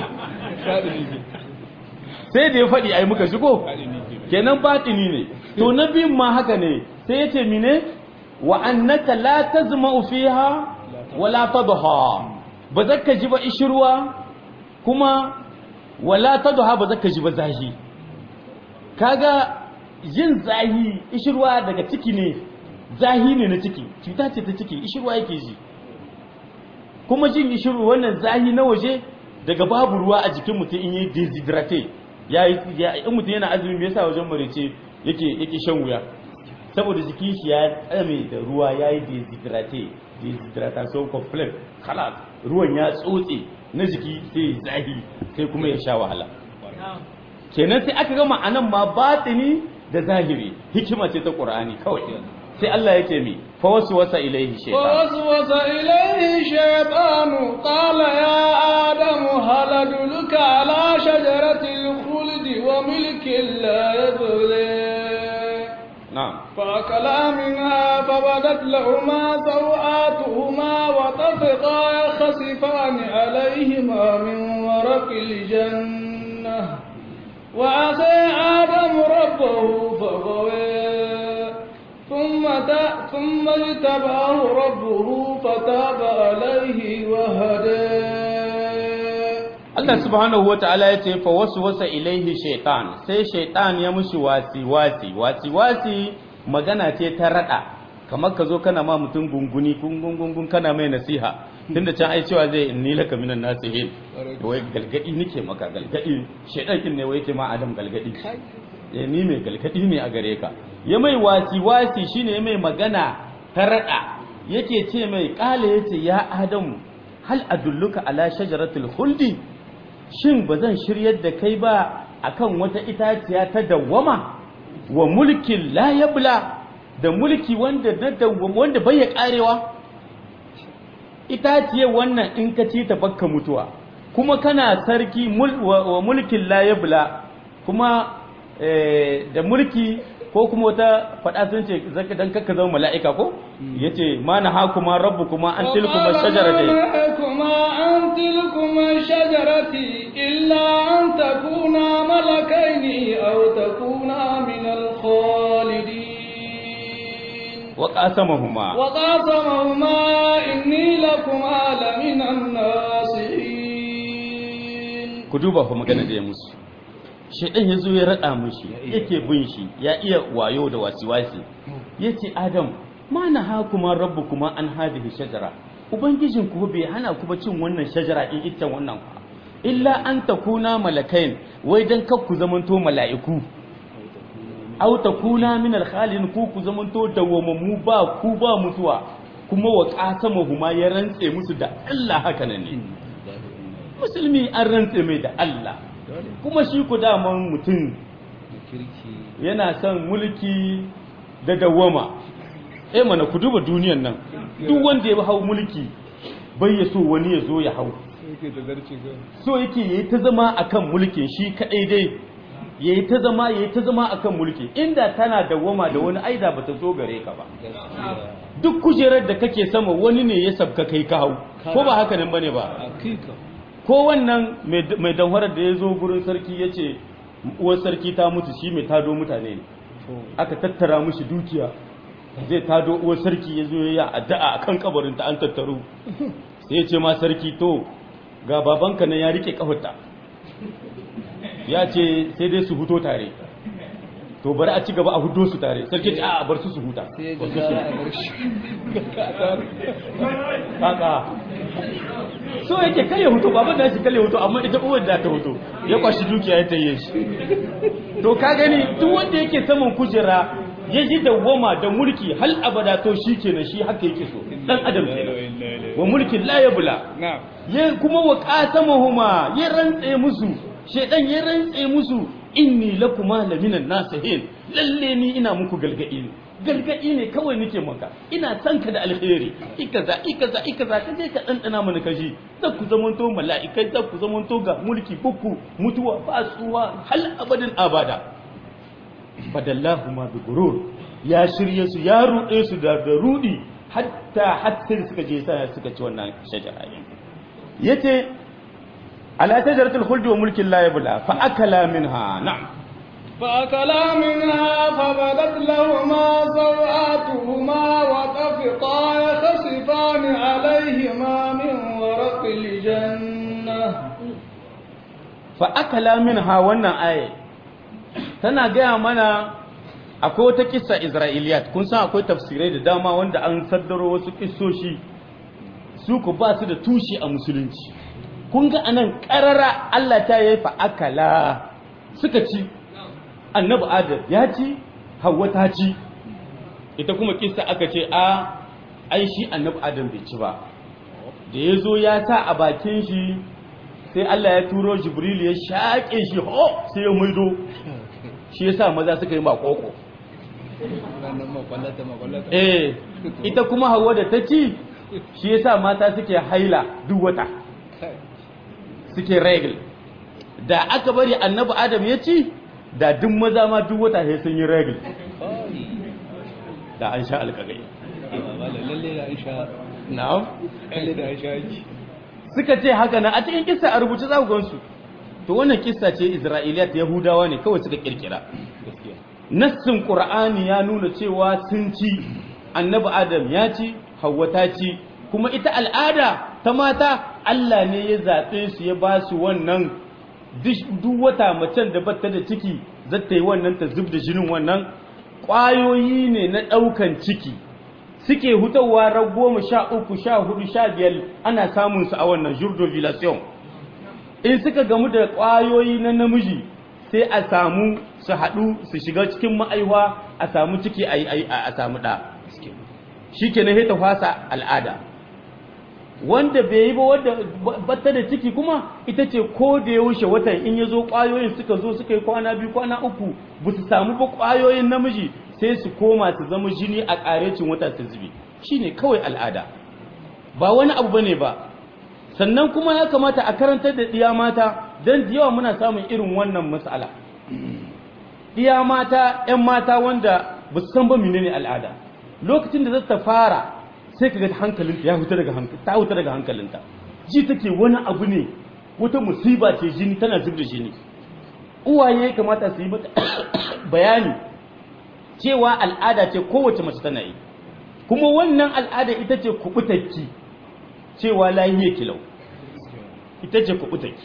sai da ya faɗi ai muka ji ko kenan baɗini ne to na biyun ma haka ne sai ya ce mine wa annaka la tazma'u fiha wala tadha ba zaka ji ba ishirwa kuma wala tadha ba zaka ji ba zahi kaga yin zahi ishirwa daga ciki ne zahi ne na ciki cuta ce ta ciki ishirwa yake ji kuma jin gishiru wannan zahi na waje daga babu ruwa a jikin mutum in yi deshydrate ya yi in mutum yana azumi me yasa wajen marice yake yake shan wuya saboda jikin shi ya tsame da ruwa ya yi deshydrate dehydration complex khalas ruwan ya tsotse na jiki sai zahi sai kuma ya sha wahala kenan sai aka gama anan ma batini da zahiri hikima ce ta qur'ani kawai sai Allah yake mi fa wasu wasa ilaihi shaytan فوسوس إليه الشيطان قال يا آدم هل أدلك على شجرة الخلد وملك لا يبلي na'am فأكلا منها فبدت لهما سوآتهما وطفقا يخصفان عليهما من ورق الجنة وعصى آدم ربه فغوى ثم تا ثم اجتباه ربه فتاب عليه وهدى Allah subhanahu wa ta'ala ya ce fa wasu wasa ilaihi shaitan sai shaitan ya mushi wasi wasi wasi wasi magana ce ta rada kamar ka zo kana ma mutum gunguni gungun kana mai nasiha tunda can ai cewa zai inni laka minan nasihin wai galgadi nake maka galgadi shaitan kin ne wai yake ma adam galgadi eh ni mai galgadi ne a gare ka ya mai wasi wasi shine mai magana ta rada yake ce mai kala yace ya adamu hal adulluka ala shajaratul khuldi shin ba zan shiryar da kai ba akan wata itaciya ta dawwama wa mulkin la yabla da mulki wanda na dawwama wanda bai ya karewa itaciyar wannan in ka ci ta bakka mutuwa kuma kana sarki mul- wa wa mulkin la yabla kuma eh, da mulki ko kuma wata faɗa sun ce zaka dan kakka zama mala'ika ko yace ma na hakuma rabbukuma an tilkuma shajaratayn وما عن تلكما الشجرة إلا أن تكونا ملكين أو تكونا من الخالدين wa qasamahuma وقاسمهما إني لكما لمن الناصحين ku duba fa magana da ya musu shedan yazo ya rada mushi yake bin shi ya iya wayo da wasiwasi yace adam ma na hakuma rabbukuma an hadhihi shajara ubangijin ku bai hana ku ba cin wannan shajara in ita wannan ku illa an takuna malakain wai dan kar ku zamanto mala'iku aw takuna min al-khalin ku ku zamanto dawwamammu ba ku ba mutuwa kuma wa qasamahuma ya rantse musu da Allah haka nan ne musulmi an rantse mai da Allah kuma shi ku daman mutum yana son mulki da dawwama eh mana ku duba duniyan nan duk wanda ya hau mulki bai ya so wani ya zo ya hau so yake yayi ta zama akan mulkin shi kadai dai yayi ta zama yayi ta zama akan mulki inda tana dawwama da wani aida bata zo gare ka ba duk kujerar da kake sama wani ne ya sabka kai ka hau ko ba haka nan bane ba ko wannan mai danwarar da ya zo gurin sarki ya ce uwar sarki ta mutu shi mai tado mutane ne aka tattara mushi dukiya zai tado uwar sarki ya zo ya addu'a a kan kabarinta an tattaro sai ya ce ma sarki to ga babanka nan ya rike kafarta ya ce sai dai su huto tare to bari a ci gaba a hudo su tare sarki ce a bar su su huta kaka so yake kare hoto baban da shi kare hoto amma ita uwar da ta hoto ya kwashi dukiya ya taye shi to ka gani duk wanda yake saman kujera ya ji dawwama da mulki hal abada to shi kenan shi haka yake so dan adam kenan wa mulkin la yabla ya kuma wa qasamahuma ya rantse musu shedan ya rantse musu inni lakuma laminan nasihin lalle ni ina muku galgadi ne galgadi ne kawai nake maka ina son ka da alheri ikaza ikaza ikaza ka je ka dandana mana kashi za ku zamanto mala'ikai za ku zamanto ga mulki buku mutuwa ba tsuwa hal abadin abada badallahu ma bi gurur ya shirye su ya rude su da da rudi hatta hatta suka je sai suka ci wannan shajara yace ala tajaratul khuldi wa mulkin la yabla fa akala minha na'am فأكلا منها فبدت لهما سوآتهما وطفقا يخصفان عليهما من ورق الجنة فأكلا منها wannan aye tana gaya mana akwai wata kissa Isra'iliyat kun san akwai tafsirai da dama wanda an saddaro wasu kissoshi su ku ba su da tushe a musulunci kun ga anan karara Allah ta yi fa akala suka ci annabi adam ya ci hawa ta ci ita kuma kissa aka ce a ai shi annabi adam bai ci ba da ya zo ya sa a bakin shi sai Allah ya turo jibril ya shaƙe shi ho sai ya maido shi yasa maza suka yi makoko eh ita kuma hawa da ta ci shi yasa mata suke haila duk wata suke regal da aka bari annabi adam ya ci da duk maza ma duk wata sai sun yi regal da an sha alƙagai na'am suka ce haka na a cikin kissa a rubuce za ku gansu to wannan kissa ce isra'iliyat yahudawa ne kawai suka kirkira nassin qur'ani ya nuna cewa sun ci annabi adam ya ci hawwa ta ci kuma ita al'ada ta mata Allah ne ya zaɓe su ya ba su wannan duk wata macen da bata da ciki zata yi wannan ta zub da jinin wannan ƙwayoyi ne na ɗaukan ciki suke hutawa ran goma sha uku sha hudu sha biyar ana samun su a wannan jurdovulation in suka gamu da ƙwayoyi na namiji sai a samu su haɗu su shiga cikin ma'aiwa a samu ciki a samu ɗa shi ke na ta fasa al'ada wanda bai yi ba wadda batta da ciki kuma ita ce ko da yaushe watan in ya zo ƙwayoyin suka zo suka yi kwana biyu kwana uku ba su samu ba ƙwayoyin namiji sai su koma su zama jini a ƙarecin wata su zube shi ne kawai al'ada ba wani abu ba ne ba sannan kuma ya kamata a karantar da ɗiya mata don da yawa muna samun irin wannan matsala ɗiya mata 'yan mata wanda ba su san ba menene al'ada lokacin da za ta fara sai ka ga hankalinta ya huta daga hankalinta ta huta daga hankalinta ji take wani abu ne wata musiba ce jini tana zub da jini uwaye kamata su yi mata bayani cewa al'ada ce kowace mace tana yi kuma wannan al'ada ita ce kubutakki cewa lahiye kilau ita ce kubutakki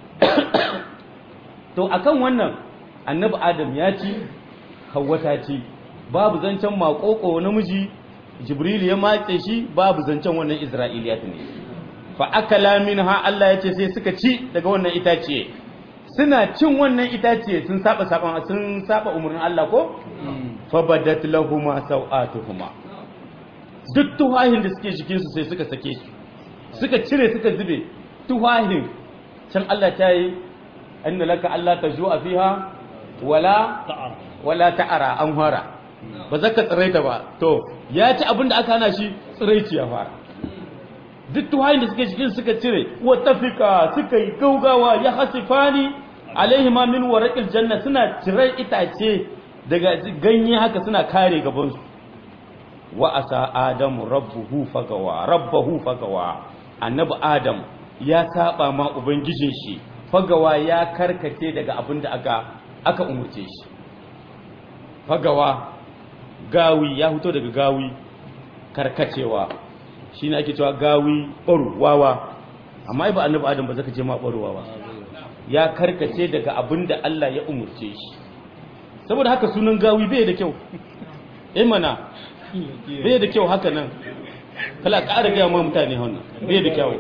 to akan wannan annabi adam ya ci hawwa ta ci babu zancen makoko namiji jibril ya matse shi babu zancen wannan isra'iliyat ne fa akala minha Allah ya ce sai suka ci daga wannan itaciye suna cin wannan itaciye sun saba saban sun saba umurnin Allah ko fa badat lahumu sawatuhuma duk tuhahin da suke jikin su sai suka sake su suka cire suka zube tuhahin can Allah ta yi anna laka Allah tajua fiha wala wala ta'ara an fara ba zaka tsiraita ba to ya ci abin da aka hana shi tsiraici ya fara duk tuhayin da suke cikin suka cire wa tafika suka yi gaugawa ya hasifani alaihi ma min waraqil janna suna cire itace daga ganye haka suna kare gaban su wa asa adamu rabbuhu fagawa rabbahu fagawa annabi adam ya saba ma ubangijin shi fagawa ya karkace daga abin da aka aka umurce shi fagawa gawi ya fito daga gawi karkacewa shi ne ake cewa gawi ɓaru wawa amma ba annabi adam ba zaka ce ma ɓaru wawa ya karkace daga abin da Allah ya umurce shi saboda haka sunan gawi bai da kyau eh mana bai da kyau haka nan kala ƙara gaya ma mutane wannan bai da kyau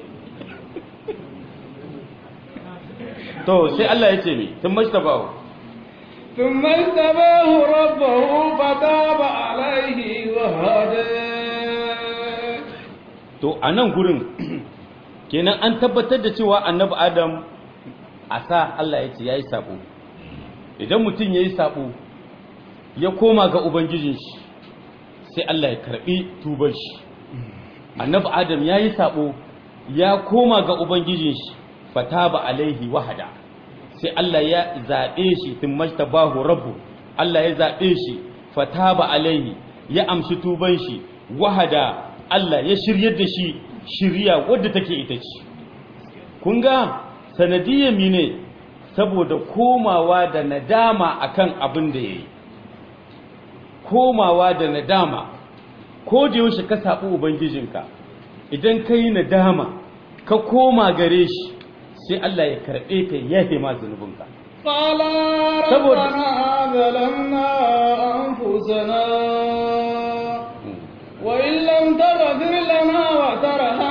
to sai Allah ya ce mi tun mashtabahu ثم اجتباه ربه فتاب عليه وهدى to a nan gurin kenan an tabbatar da cewa annabi adam a sa Allah ya ce ya yi sabo idan mutum ya yi sabo ya koma ga ubangijin shi sai Allah ya karbi tubar shi annabi adam ya yi sabo ya koma ga ubangijin shi fataba alaihi wahada sai Allah ya zaɓe shi tun majtabahu rabbu Allah ya zaɓe shi fataba alaihi ya amshi tuban shi wahada Allah ya shiryar da shi shirya wadda take ita ce kun ga sanadiyyar mine saboda komawa da nadama akan abin da yayi komawa da nadama ko da yaushe ka saɓi ubangijinka idan ka yi nadama ka koma gare shi sai Allah ya karɓe ka ya yafe ma zunubinka. قال ربنا ظلمنا أنفسنا وإن لم تغفر لنا وترحمنا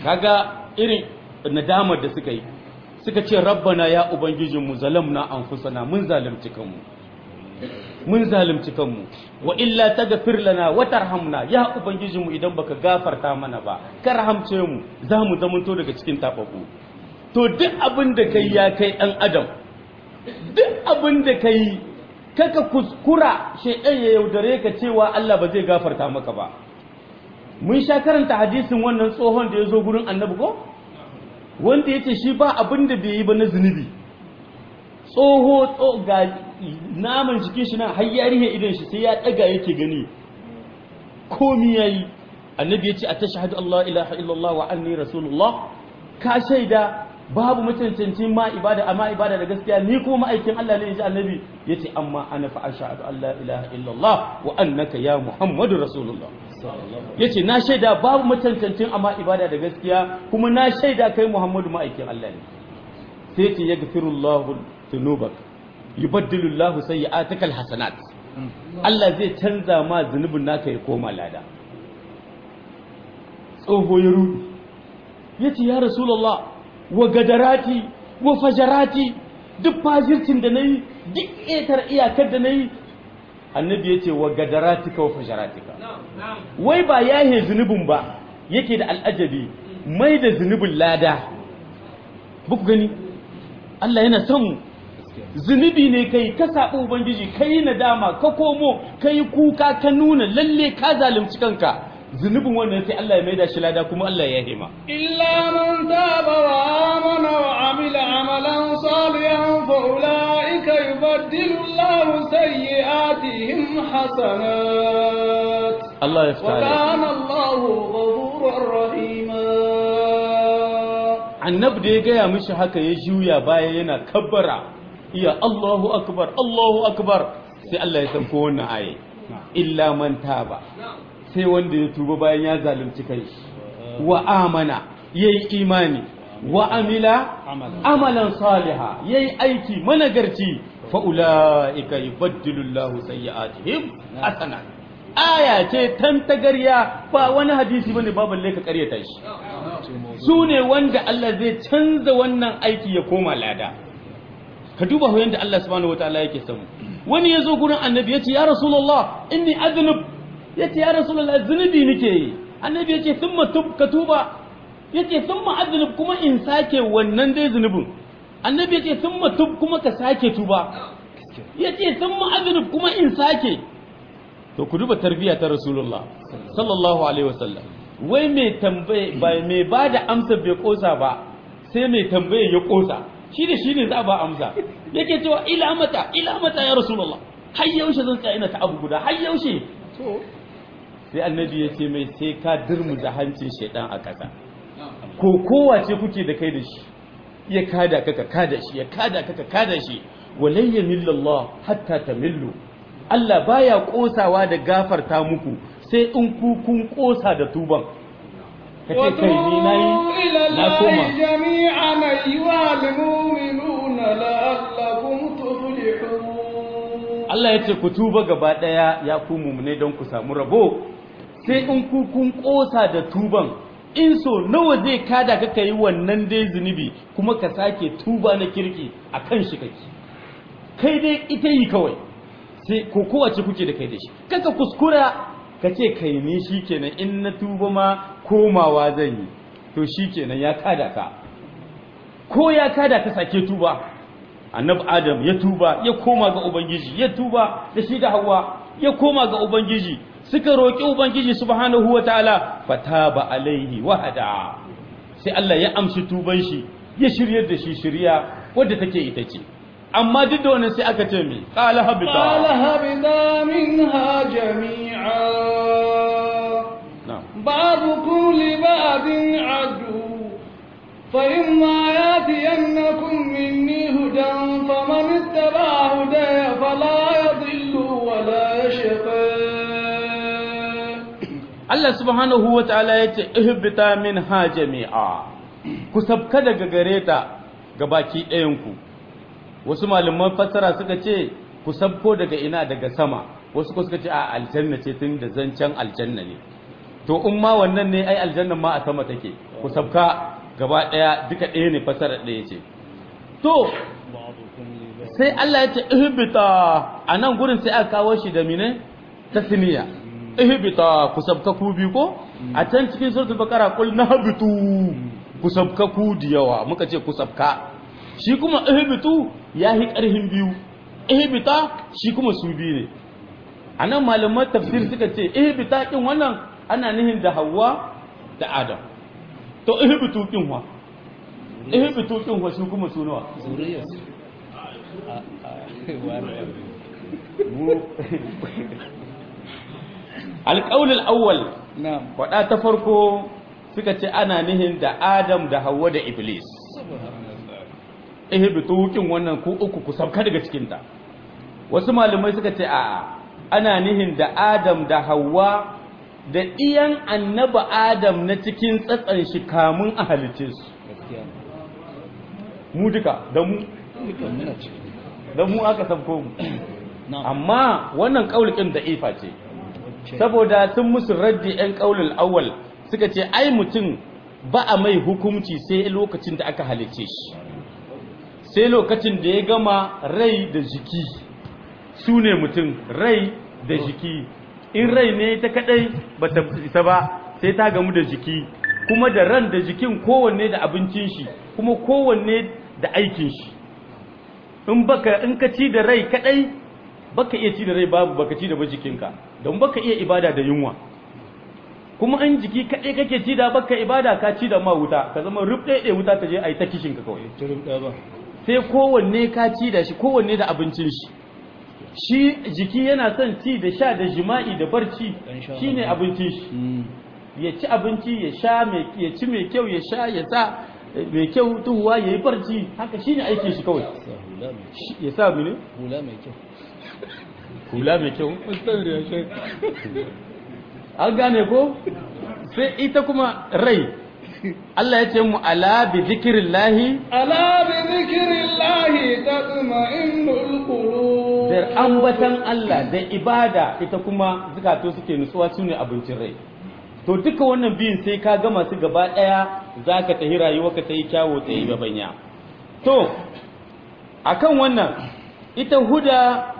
kaga irin nadamar da suka yi suka ce rabbana ya ubangijinmu zalamna anfusana mun zalunci kanmu mun zalunci kanmu wa illa taghfir lana wa tarhamna ya ubangijinmu idan baka gafarta mana ba ka rahamce mu za mu zamanto daga cikin tafafu to duk abin da kai ya kai dan adam duk abin da kai kaka kuskura shaidan ya yaudare ka cewa Allah ba zai gafarta maka ba mun sha karanta hadisin wannan tsohon da ya zo gurin annabi ko wanda ya ce shi ba abin da bai yi ba na zunubi tsoho ga naman jikin shi na har ya rihe idan shi sai ya daga yake gani komi yayi annabi ya ce a tashhadu Allah ilaha illallah wa anni rasulullah ka shaida babu mutuncancin ma ibada amma ibada da gaskiya ni ko ma'aikin Allah ne yaji annabi yace amma ana fa ashhadu an la ilaha illallah wa annaka ya muhammadu rasulullah yace na shaida babu mutuncancin amma ibada da gaskiya kuma na shaida kai muhammadu ma'aikin Allah ne sai yace yaghfirullahu dhunubak yubaddilu Allahu sayyi'atika alhasanat Allah zai canza ma zunubin naka ya koma lada tsoho ya rudu yace ya rasulullah wa gadarati wa fajarati duk fajircin da nayi duk ƙetar iyakar da nayi annabi yace wa gadaratika wa fajaratika wai ba yahe zunubin ba yake da al'ajabi mai da zunubin lada buku gani Allah yana son zunubi ne kai ka saɓi ubangiji kai nadama ka komo kai kuka ka nuna lalle ka zalunci kanka zunubin wannan sai Allah ya maida shi lada kuma Allah ya hima إلا من تاب وآمن وعمل عملا صالحا فأولئك يبدل الله سيئاتهم حسنات Allah ya fita وكان الله غفورا رحيما annabi da ya gaya mishi haka ya juya baya yana kabbara iya Allahu akbar Allahu akbar sai Allah ya sauko wannan aye illa man taba sai wanda ya tuba bayan ya zalunci kai wa amana yayi imani wa amila amalan saliha yayi aiki managarci fa ulaika yubaddilu Allahu sayyi'atihim hasana aya ce tan tagarya ba wani hadisi bane ba balle ka karyata shi su ne wanda Allah zai canza wannan aiki ya koma lada ka duba ho yanda Allah subhanahu wataala yake samu wani ya zo gurin annabi ya ce ya rasulullah inni adnub ya ce ya rasulullah zunubi nake yi annabi ya ce thumma tub ka tuba ya ce thumma adnub kuma in sake wannan dai zunubin annabi ya ce thumma tub kuma ka sake tuba ya ce thumma adnub kuma in sake to ku duba tarbiyya ta rasulullah sallallahu alaihi wasallam wai mai tambaye ba mai ba da amsa bai kosa ba sai mai tambaye ya kosa shi da shi ne za a ba amsa yake cewa ila mata ila mata ya rasulullah har yaushe zan tsaya ina ta abu guda har yaushe sai annabi ya ce mai sai ka dirmu da hancin shaidan a ƙasa ko kowace kuke da kai da shi ya kada ka ka kada shi ya kada ka ka kada shi walayya millallah hatta tamillu Allah baya kosawa da gafarta muku sai in ku kun kosa da tuban kace kai ni nayi إلى na الله koma جميعا أيها المؤمنون لعلكم تفلحون Allah ya ce ku tuba gaba daya ya ku mumune don ku samu rabo sai in ku kun kosa da tuban in so nawa zai kada ka kai wannan dai zunubi kuma ka sake tuba na kirki akan shi kake kai dai ita yi kawai sai ko kowace kuke da kai da shi kaka kuskura ka ce kai ni shikenan in na tuba ma komawa zan yi to shikenan ya kada ka ko ya kada ka sake tuba annabi adam ya tuba ya koma ga ubangiji ya tuba da shi da hawa ya koma ga ubangiji suka roki ubangiji subhanahu wataala fataba alaihi wahada sai Allah ya amshi tuban shi ya shiryar da shi shirya wadda take ita ce amma duk da wannan sai aka ce me qala قال habita هبطا منها جميعا na'am بعضكم لبعض عدو فإما يأتينكم مني هدى فمن اتبع هداي فلا يضل ولا يشقى Allah subhanahu wa ta'ala ya ce, Ihbita min ha jami'a, ku sabka daga gare ta ga baki ɗayanku. Wasu malaman fassara suka ce, ku sabko daga ina daga sama, wasu ko suka ce a aljanna ce tun da zancen aljanna ne. to in ma wannan ne ai aljannan ma a sama take ku sabka gaba daya duka ɗaya ne fasara ɗaya ce to sai Allah ya ce ihbita a nan gurin sai aka kawo shi da mine tasniya ihbita ku sabka ku bi ko a can cikin suratul baqara qul nahbitu ku sabka ku da yawa muka ce ku sabka shi kuma ihbitu yahi karhin biyu ihbita shi kuma su biyu ne anan malaman tafsir suka ce ihbita kin wannan ana nihin da Hawwa da Adam to ihbitu kin wa ihbitu kin wa su kuma su nawa zuriyar alƙaulul awwal na'am faɗa ta farko suka ce ana nihin da Adam da Hawwa da Iblis ihbitu kin wannan ku uku ku sabka daga cikin ta wasu malamai suka ce a'a ana nihin da Adam da Hawwa da iyan annaba Adam na cikin tsatsan shi kamun a halice su gaskiya mu duka da mu duka muna ciki da mu aka sabko mu na'am amma wannan kaulin da ifa ce saboda sun musu raddi yan kaulul awwal suka ce ai mutum ba a mai hukunci sai lokacin da aka halice shi sai lokacin da ya gama rai da jiki su ne mutum rai da jiki in rai ne ta kadai ba ta isa ba sai ta gamu da jiki kuma da ran da jikin kowanne da abincin shi kuma kowanne da aikin shi in baka in ka ci da rai kadai baka iya ci da rai babu baka ci da ba jikinka don baka iya ibada da yunwa kuma in jiki kadai kake ci da baka ibada ka ci da ma wuta ka zama rubɗe wuta ta je a yi ta kishin ka kawai turum ɗaya ba sai kowanne ka ci da shi kowanne da abincin shi shi jiki yana son ci da sha da jima'i da barci Dan sha shine abincin shi ya ci abinci ya sha mai ya ci mai kyau ya sha ya sa mai kyau tuhuwa ya yi barci haka shine aikin shi kawai sa hula mai Shi- ya sa mene hula mai kyau hula mai kyau an gane ko sai ita kuma rai Allah ya ce mu ala bi zikrillahi ala bi zikrillahi tatma'innul qulub da ambatan Allah da ibada ita kuma zakato suke nutsuwa su ne abincin rai to duka wannan biyun sai ka gama su gaba ɗaya za ka tahi rayuwarka ta yi kyawo ta yi gabanya to akan wannan ita huda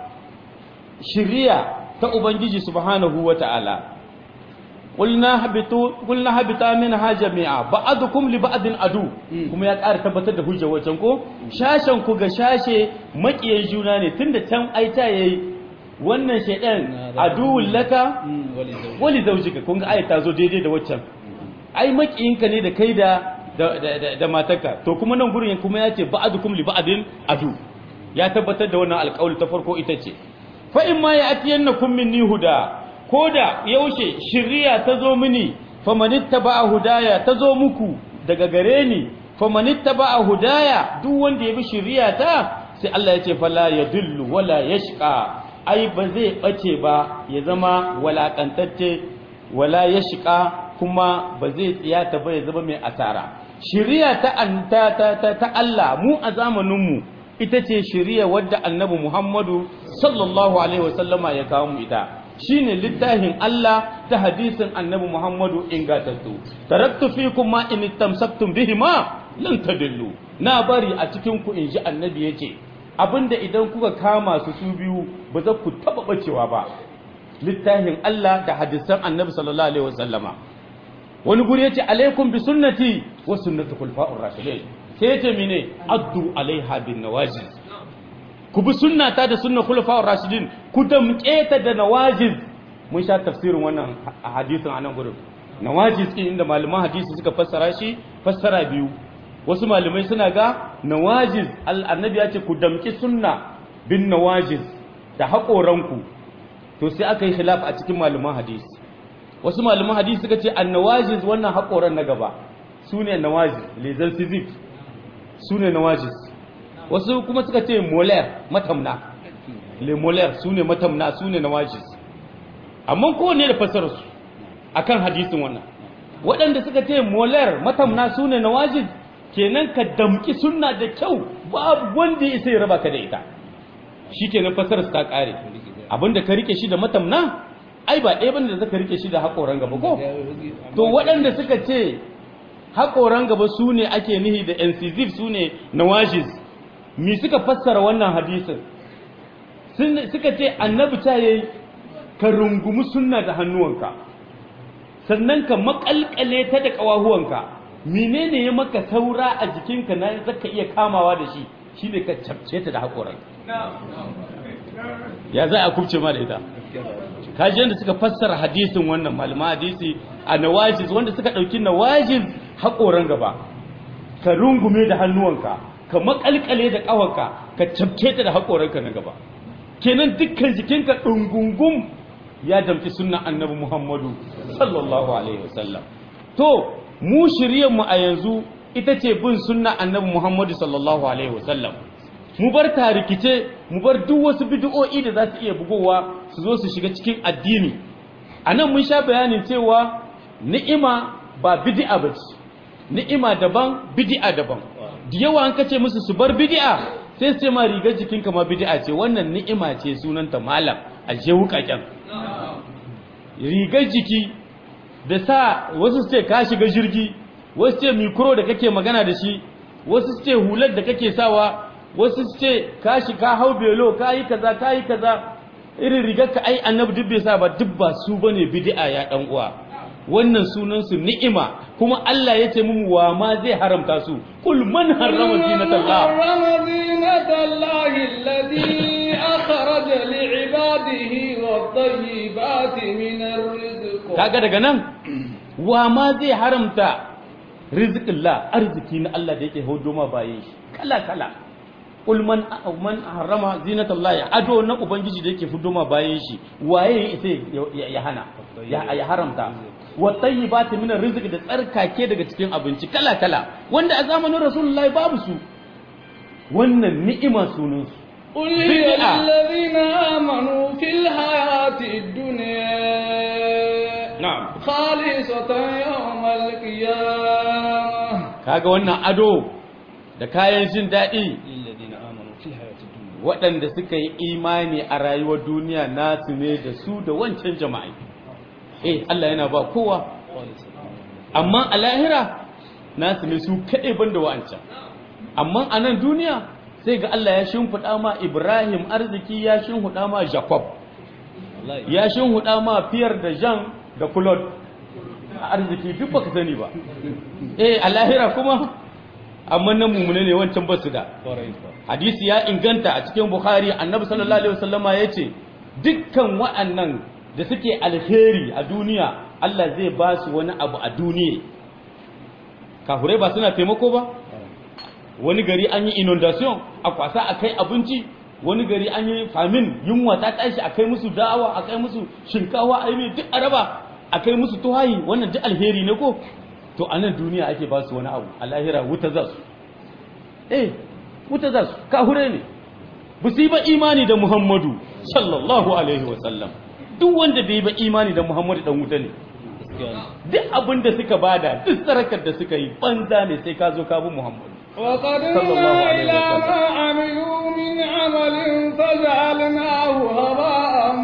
shiriya ta ubangiji subhanahu wa ta'ala qulna habitu qulna habita minha jami'a ba'dukum li ba'din adu kuma ya ƙara tabbatar da hujjar wacan ko shashen ku ga shashe makiyan juna ne tunda can aita yayi wannan shaydan aduwul laka wali zauji wali zaujika kun ga ayat ta zo daidai da waccan ai makiyinka ne da kai da da, da, da, da matarka to kuma nan gurin kuma ya ce ba'dukum li ba'din adu ya tabbatar da wannan alƙawli ta farko ita ce fa in ma ya atiyannakum minni huda ko da yaushe shiriya ta zo mini famanittaba'a hudaya ta zo muku daga gare ni famanittaba'a hudaya duk wanda ya bi shiriya ta sai Allah ya ce fala yadullu wala yashqa ai ba zai bace ba ya zama walakantacce wala yashqa kuma ba zai tsiyata ba ya zama mai asara shiriya ta an- ta ta ta, ta Allah mu a zamanin mu ita ce shiriya wadda annabi Muhammadu sallallahu alaihi wasallama ya kawo mu ita shine littafin Allah ta hadisin annabi Muhammadu ingatattu taraktu fikum ma in tamsaktum bihima lan tadillu na bari a cikin ku inji annabi yace abinda idan kuka kama su su biyu ba za ku taba bacewa ba littafin Allah da hadisan annabi sallallahu alaihi wasallama wani guri yace alaikum bi sunnati wa sunnati khulafa'ur rashidin sai yace mene addu alaiha bin nawajiz ku bi sunnata da sunnar khulafa'ur rashidin ku damƙe ta da nawajiz mun sha tafsirin wannan a hadisin anan gurin nawajiz din inda malaman hadisi suka fassara shi fassara biyu wasu malamai suna ga nawajiz al- annabi ya ce ku damƙi sunna bin nawajiz da haƙoranku to sai aka yi khilaf a cikin malaman hadisi wasu malaman hadisi suka ce annawajiz wannan haƙoran na gaba su ne nawajiz lezal civic su ne nawajiz wasu kuma suka ce molar matamna le molar su ne matamna su ne nawajiz amma kowanne da fasararsu akan hadisin wannan waɗanda suka ce molar matamna su ne nawajiz kenan ka damki sunna da kyau babu wanda ya isa ya raba ka da ita shi kenan fasararsu ta ƙare abinda ka rike shi da matamna ai ba ɗaya bane da zaka rike shi da haƙoran gaba ko to waɗanda suka ce haƙoran gaba su ne ake nihi da incisive su ne nawajis mi suka fassara wannan hadisin Sun- suka ce annabi ta yayi ka rungumi sunna da hannuwanka sannan ka makalkale ta da ƙawahuwanka menene ya maka saura a jikinka na zaka iya kamawa da shi shine ka cabce ta da haƙoran ya za a kubce ma da ita kaji yadda suka fassara hadisin wannan malama hadisi a nawajiz wanda suka ɗauki nawajiz haƙoran gaba ka rungume da hannuwanka ka makalkale da ƙawarka ka cabce ta da haƙoranka na gaba kenan dukkan jikinka ɗungungum ya damfi sunnan annabi muhammadu sallallahu alaihi wasallam to mu mu a yanzu ita ce bin sunna annabi muhammadu sallallahu alaihi wasallam mu bar tarikice mu bar duk wasu bid'o'i da za su iya bugowa su zo su shiga cikin addini a nan mun sha bayanin cewa ni'ima ba bid'a ba ce ni'ima daban bid'a daban da yawa an kace musu su bar bid'a sai su ce ma rigar jikinka ma bid'a ce wannan ni'ima ce sunanta malam a je wukaken rigar jiki da sa wasu su ce ka shiga jirgi wasu ce mikro da kake magana da shi wasu su ce hular da kake sawa wasu su ce ka shi ka hau belo ka yi kaza ka yi kaza irin rigar ka ai annabi duk bai sa ba duk ba su bane bid'a ya dan uwa wannan sunan su ni'ima kuma Allah ya ce mu wa ma zai haramta su kul man harrama zinatallah حرم زينة الله الذي أخرج لعباده والطيبات من الرزق kaga daga nan wa ma zai haramta rizqillah arziki na Allah da yake hodo ma bayan shi kala kala kul man man harrama zinatallahi ado na ubangiji da yake fudo ma bayan shi waye sai ya hana ya ya haramta wa tayyibati min arziki da tsarkake daga cikin abinci kala kala wanda a zamanin rasulullahi babu su wannan ni'ima sunan su قل هي بدعة. للذين آمنوا في الحياة الدنيا na'am خالصة يوم القيامة kaga wannan ado da kayan jin daɗi للذين آمنوا في الحياة الدنيا waɗanda suka yi imani a rayuwar duniya nasu ne da su da wancan jama'i eh Allah yana ba kowa خالصة amma a lahira nasu ne su kaɗai banda wa'ancan amma a nan duniya sai ga Allah ya shimfiɗa ma Ibrahim arziki ya shimfiɗa ma Jacob والله ya shimfiɗa ma Fiyar da Jean da Claude a arziki duk baka sani ba eh a lahira kuma amma nan mumune ne wancan basu da قريبا hadisi ya inganta a cikin bukhari annabi sallallahu alaihi wasallama ya ce dukkan wa'annan da suke alheri a duniya Allah zai ba su wani abu a duniya kafurai ba suna taimako ba wani gari an yi inundation a kwasa a kai abinci wani gari an yi famin yunwa ta tashi a kai musu dawa a kai musu shinkawa a yi mai duk araba a kai musu tuhayi wannan duk alheri ne ko to a nan duniya ake ba su wani abu a lahira wuta za su eh wuta za su kahure ne ba su yi ba imani da muhammadu sallallahu alaihi wasallam duk wanda bai yi ba imani da muhammadu dan wuta ne duk abin da suka bada duk sarakar da suka yi banza ne sai ka zo ka bi muhammadu وقدمنا صلى الله عليه إلى وسلم. ما عملوا من عمل فجعلناه هباء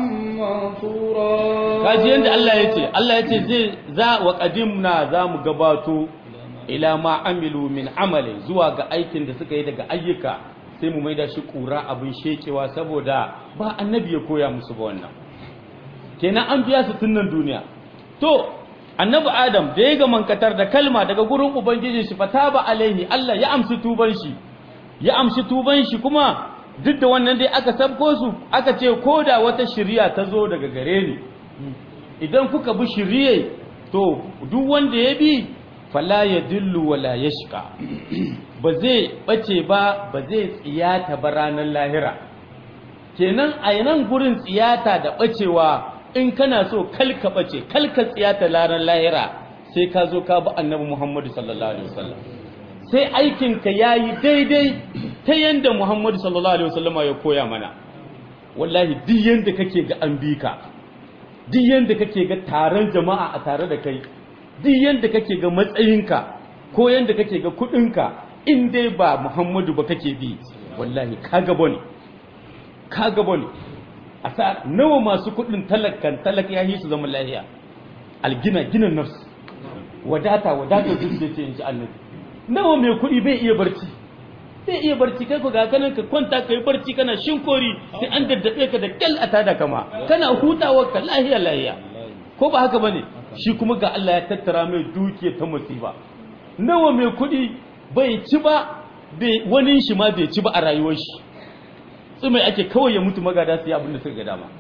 منثورا kaji yanda Allah ya ce Allah ya ce zai za wa qadimna za mu gabato ila ma amilu min amali zuwa ga aikin da suka yi daga ayyuka sai mu maida shi kura abin shekewa saboda ba annabi ya koya musu ba wannan kenan an biya su tunnan duniya to annabi adam da ya ga mankatar da kalma daga gurin ubangiji shi fataba alaihi Allah ya amshi tuban shi ya amshi tuban shi kuma duk da wannan dai aka sabko su aka ce ko da wata shiriya ta zo daga gare ni idan kuka bi shiriye to duk wanda ya bi fala ya dillu wala yashqa ba zai bace ba ba zai tsiyata ba ranar lahira kenan a nan gurin tsiyata da bacewa in kana so kalka bace kalka tsiyata ranar lahira sai ka zo ka bi annabi Muhammadu sallallahu alaihi wasallam sai aikinka yayi daidai ta yanda Muhammadu sallallahu alaihi wasallam ya koya mana wallahi duk yanda kake ga an bi ka duk yanda kake ga taron jama'a a tare da kai duk yanda kake ga matsayinka ko yanda kake ga kudinka in dai ba Muhammadu ba kake bi wallahi ka gaba ne ka gaba ne a sa nawa masu kuɗin talakan talak ya yi su zama lahiya algina ginin nafs wadata wadata zuciya ce in ji annabi nawa mai kuɗi bai iya barci bai iya barci kai ku ga kanan ka kwanta ka yi barci kana shinkori sai an daddabe ka da kyal a tada kama kana hutawa ka lahiya lahiya ko ba haka bane shi kuma ga Allah ya tattara mai dukiya ta musiba nawa mai kuɗi bai ci ba bai wani shi ma bai ci ba a rayuwar shi tsumai ake kawai ya mutu magada su yi abin da suka ga dama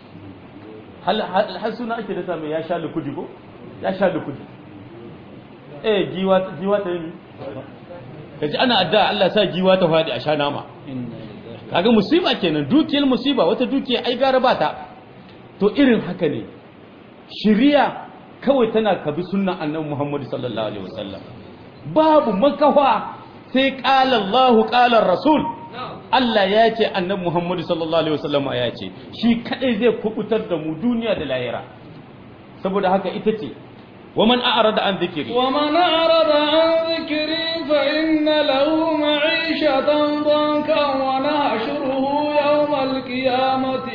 har suna ake da mai ya sha lukudi ko ya sha lukudi eh giwa giwa ta yi kaji ana addu'a Allah sa giwa ta fadi a sha nama kaga musiba kenan dukiyar musiba wata dukiya ai gara ba ta to irin haka ne shiriya kawai tana kabi sunnan annabi Muhammad sallallahu alaihi wasallam babu makawa sai qala Allahu qala Rasul Allah ya ce annabi Muhammad sallallahu alaihi wasallam ya ce shi kadai zai kubutar da mu duniya da lahira saboda haka ita ce ومن أعرض عن ذكري ومن أعرض عن ذكري فإن له معيشة ضنكا ونحشره يوم القيامة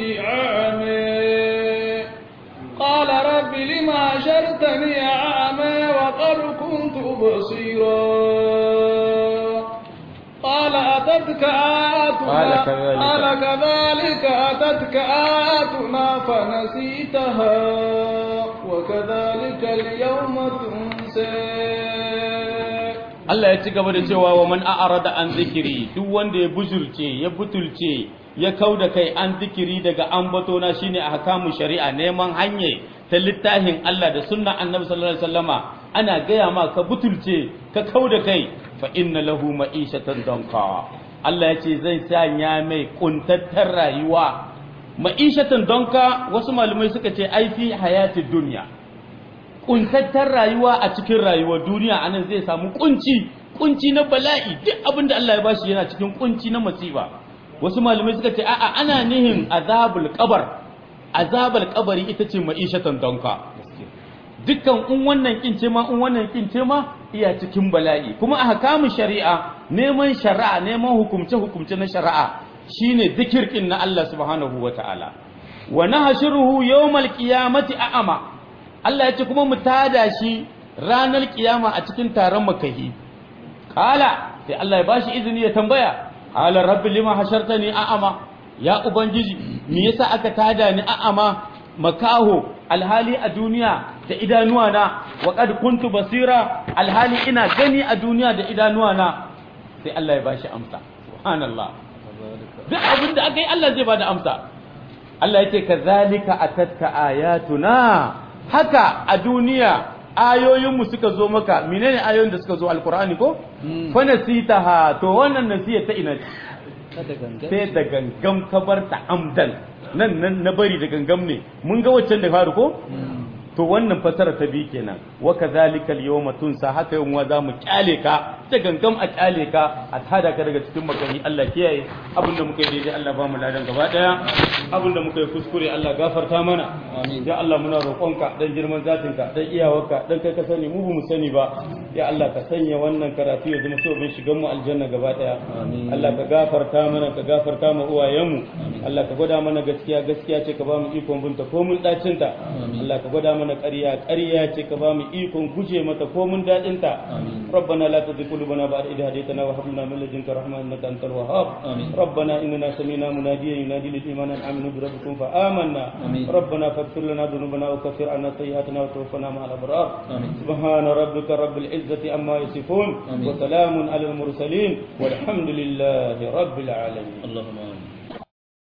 أعمى قال رب لما حشرتني أعمى وقد كنت بصيرا قال أتتك آياتنا قال كذلك. قال كذلك أتتك آياتنا فنسيتها وكذلك اليوم تنسى Allah ya ci gaba da cewa wa man a'rada an zikiri duk wanda ya bujurce ya butulce ya kauda kai an zikiri daga ambato na shine ahkamu shari'a neman hanye ta littafin Allah da sunnan Annabi sallallahu alaihi wasallama ana gaya ma ka butulce ka kauda kai fa inna lahu ma'ishatan danka Allah ya ce zai sanya mai kuntattar rayuwa ma'ishatan donka wasu malamai suka ce ai fi hayatid dunya kuntattar rayuwa a cikin rayuwar duniya anan zai samu kunci kunci na bala'i duk abin da Allah ya bashi yana cikin kunci na masifa wasu malamai suka ce a'a ana nihin azabul qabar azabul qabari ita ce ma'ishatan donka dukkan in wannan kin ce ma in wannan kin ce ma iya cikin bala'i kuma a hakamun shari'a neman shari'a neman hukumce hukumce na shari'a shine zikirkin na Allah subhanahu wataala wa nahshuruhu yawmal qiyamati a'ama Allah ya ce kuma mu tada shi ranar kiyama a cikin taron makahi kala sai Allah ya bashi izini ya tambaya qala rabbi lima hashartani a'ama ya ubangiji me yasa aka tada ni a'ama makaho alhali a duniya da idanuwa na wa qad kuntu basira alhali ina gani a duniya da idanuwa na sai Allah ya bashi amsa subhanallah duk abin da aka yi Allah zai bada amsa Allah ya ce kazalika atatka ayatuna haka a duniya ayoyinmu suka zo maka menene ayoyin da suka zo alkur'ani ko fa nasitaha to wannan nasiya ta ina sai da gangam ka bar ta amdan nan nan na bari da gangam ne mun ga waccan da faru ko to wannan fasara ta bi kenan wa kadhalika al-yawma tunsa haka yau wa zamu kyale ka da gangam a kyale ka a tada ka daga cikin makani Allah kiyaye abinda muka yi daidai Allah ba mu ladan gaba daya abinda muka yi kuskure Allah gafarta mana amin ya Allah muna roƙonka dan girman zatinka dan iyawarka dan kai ka sani mu ba mu sani ba ya Allah ka sanya wannan karatu ya zama sababin shigan mu aljanna gaba daya Allah ka gafarta mana ka gafarta mu uwayenmu Allah ka gwada mana gaskiya gaskiya ce ka ba mu ikon binta ko mun dacin ta Allah ka gwada mana ƙarya ƙarya ce ka ba mu ikon guje mata ko mun dadin ta ربنا لا تزغ قلوبنا بعد إذ هديتنا وهب لنا من لدنك رحمة إنك أنت الوهاب ربنا إننا سمعنا مناديا ينادي للإيمان أن آمنوا بربكم فآمنا ربنا فاغفر لنا ذنوبنا وكفر عنا سيئاتنا وتوفنا مع الأبرار سبحان ربك رب العزة عما يصفون وسلام على المرسلين والحمد لله رب العالمين اللهم آمين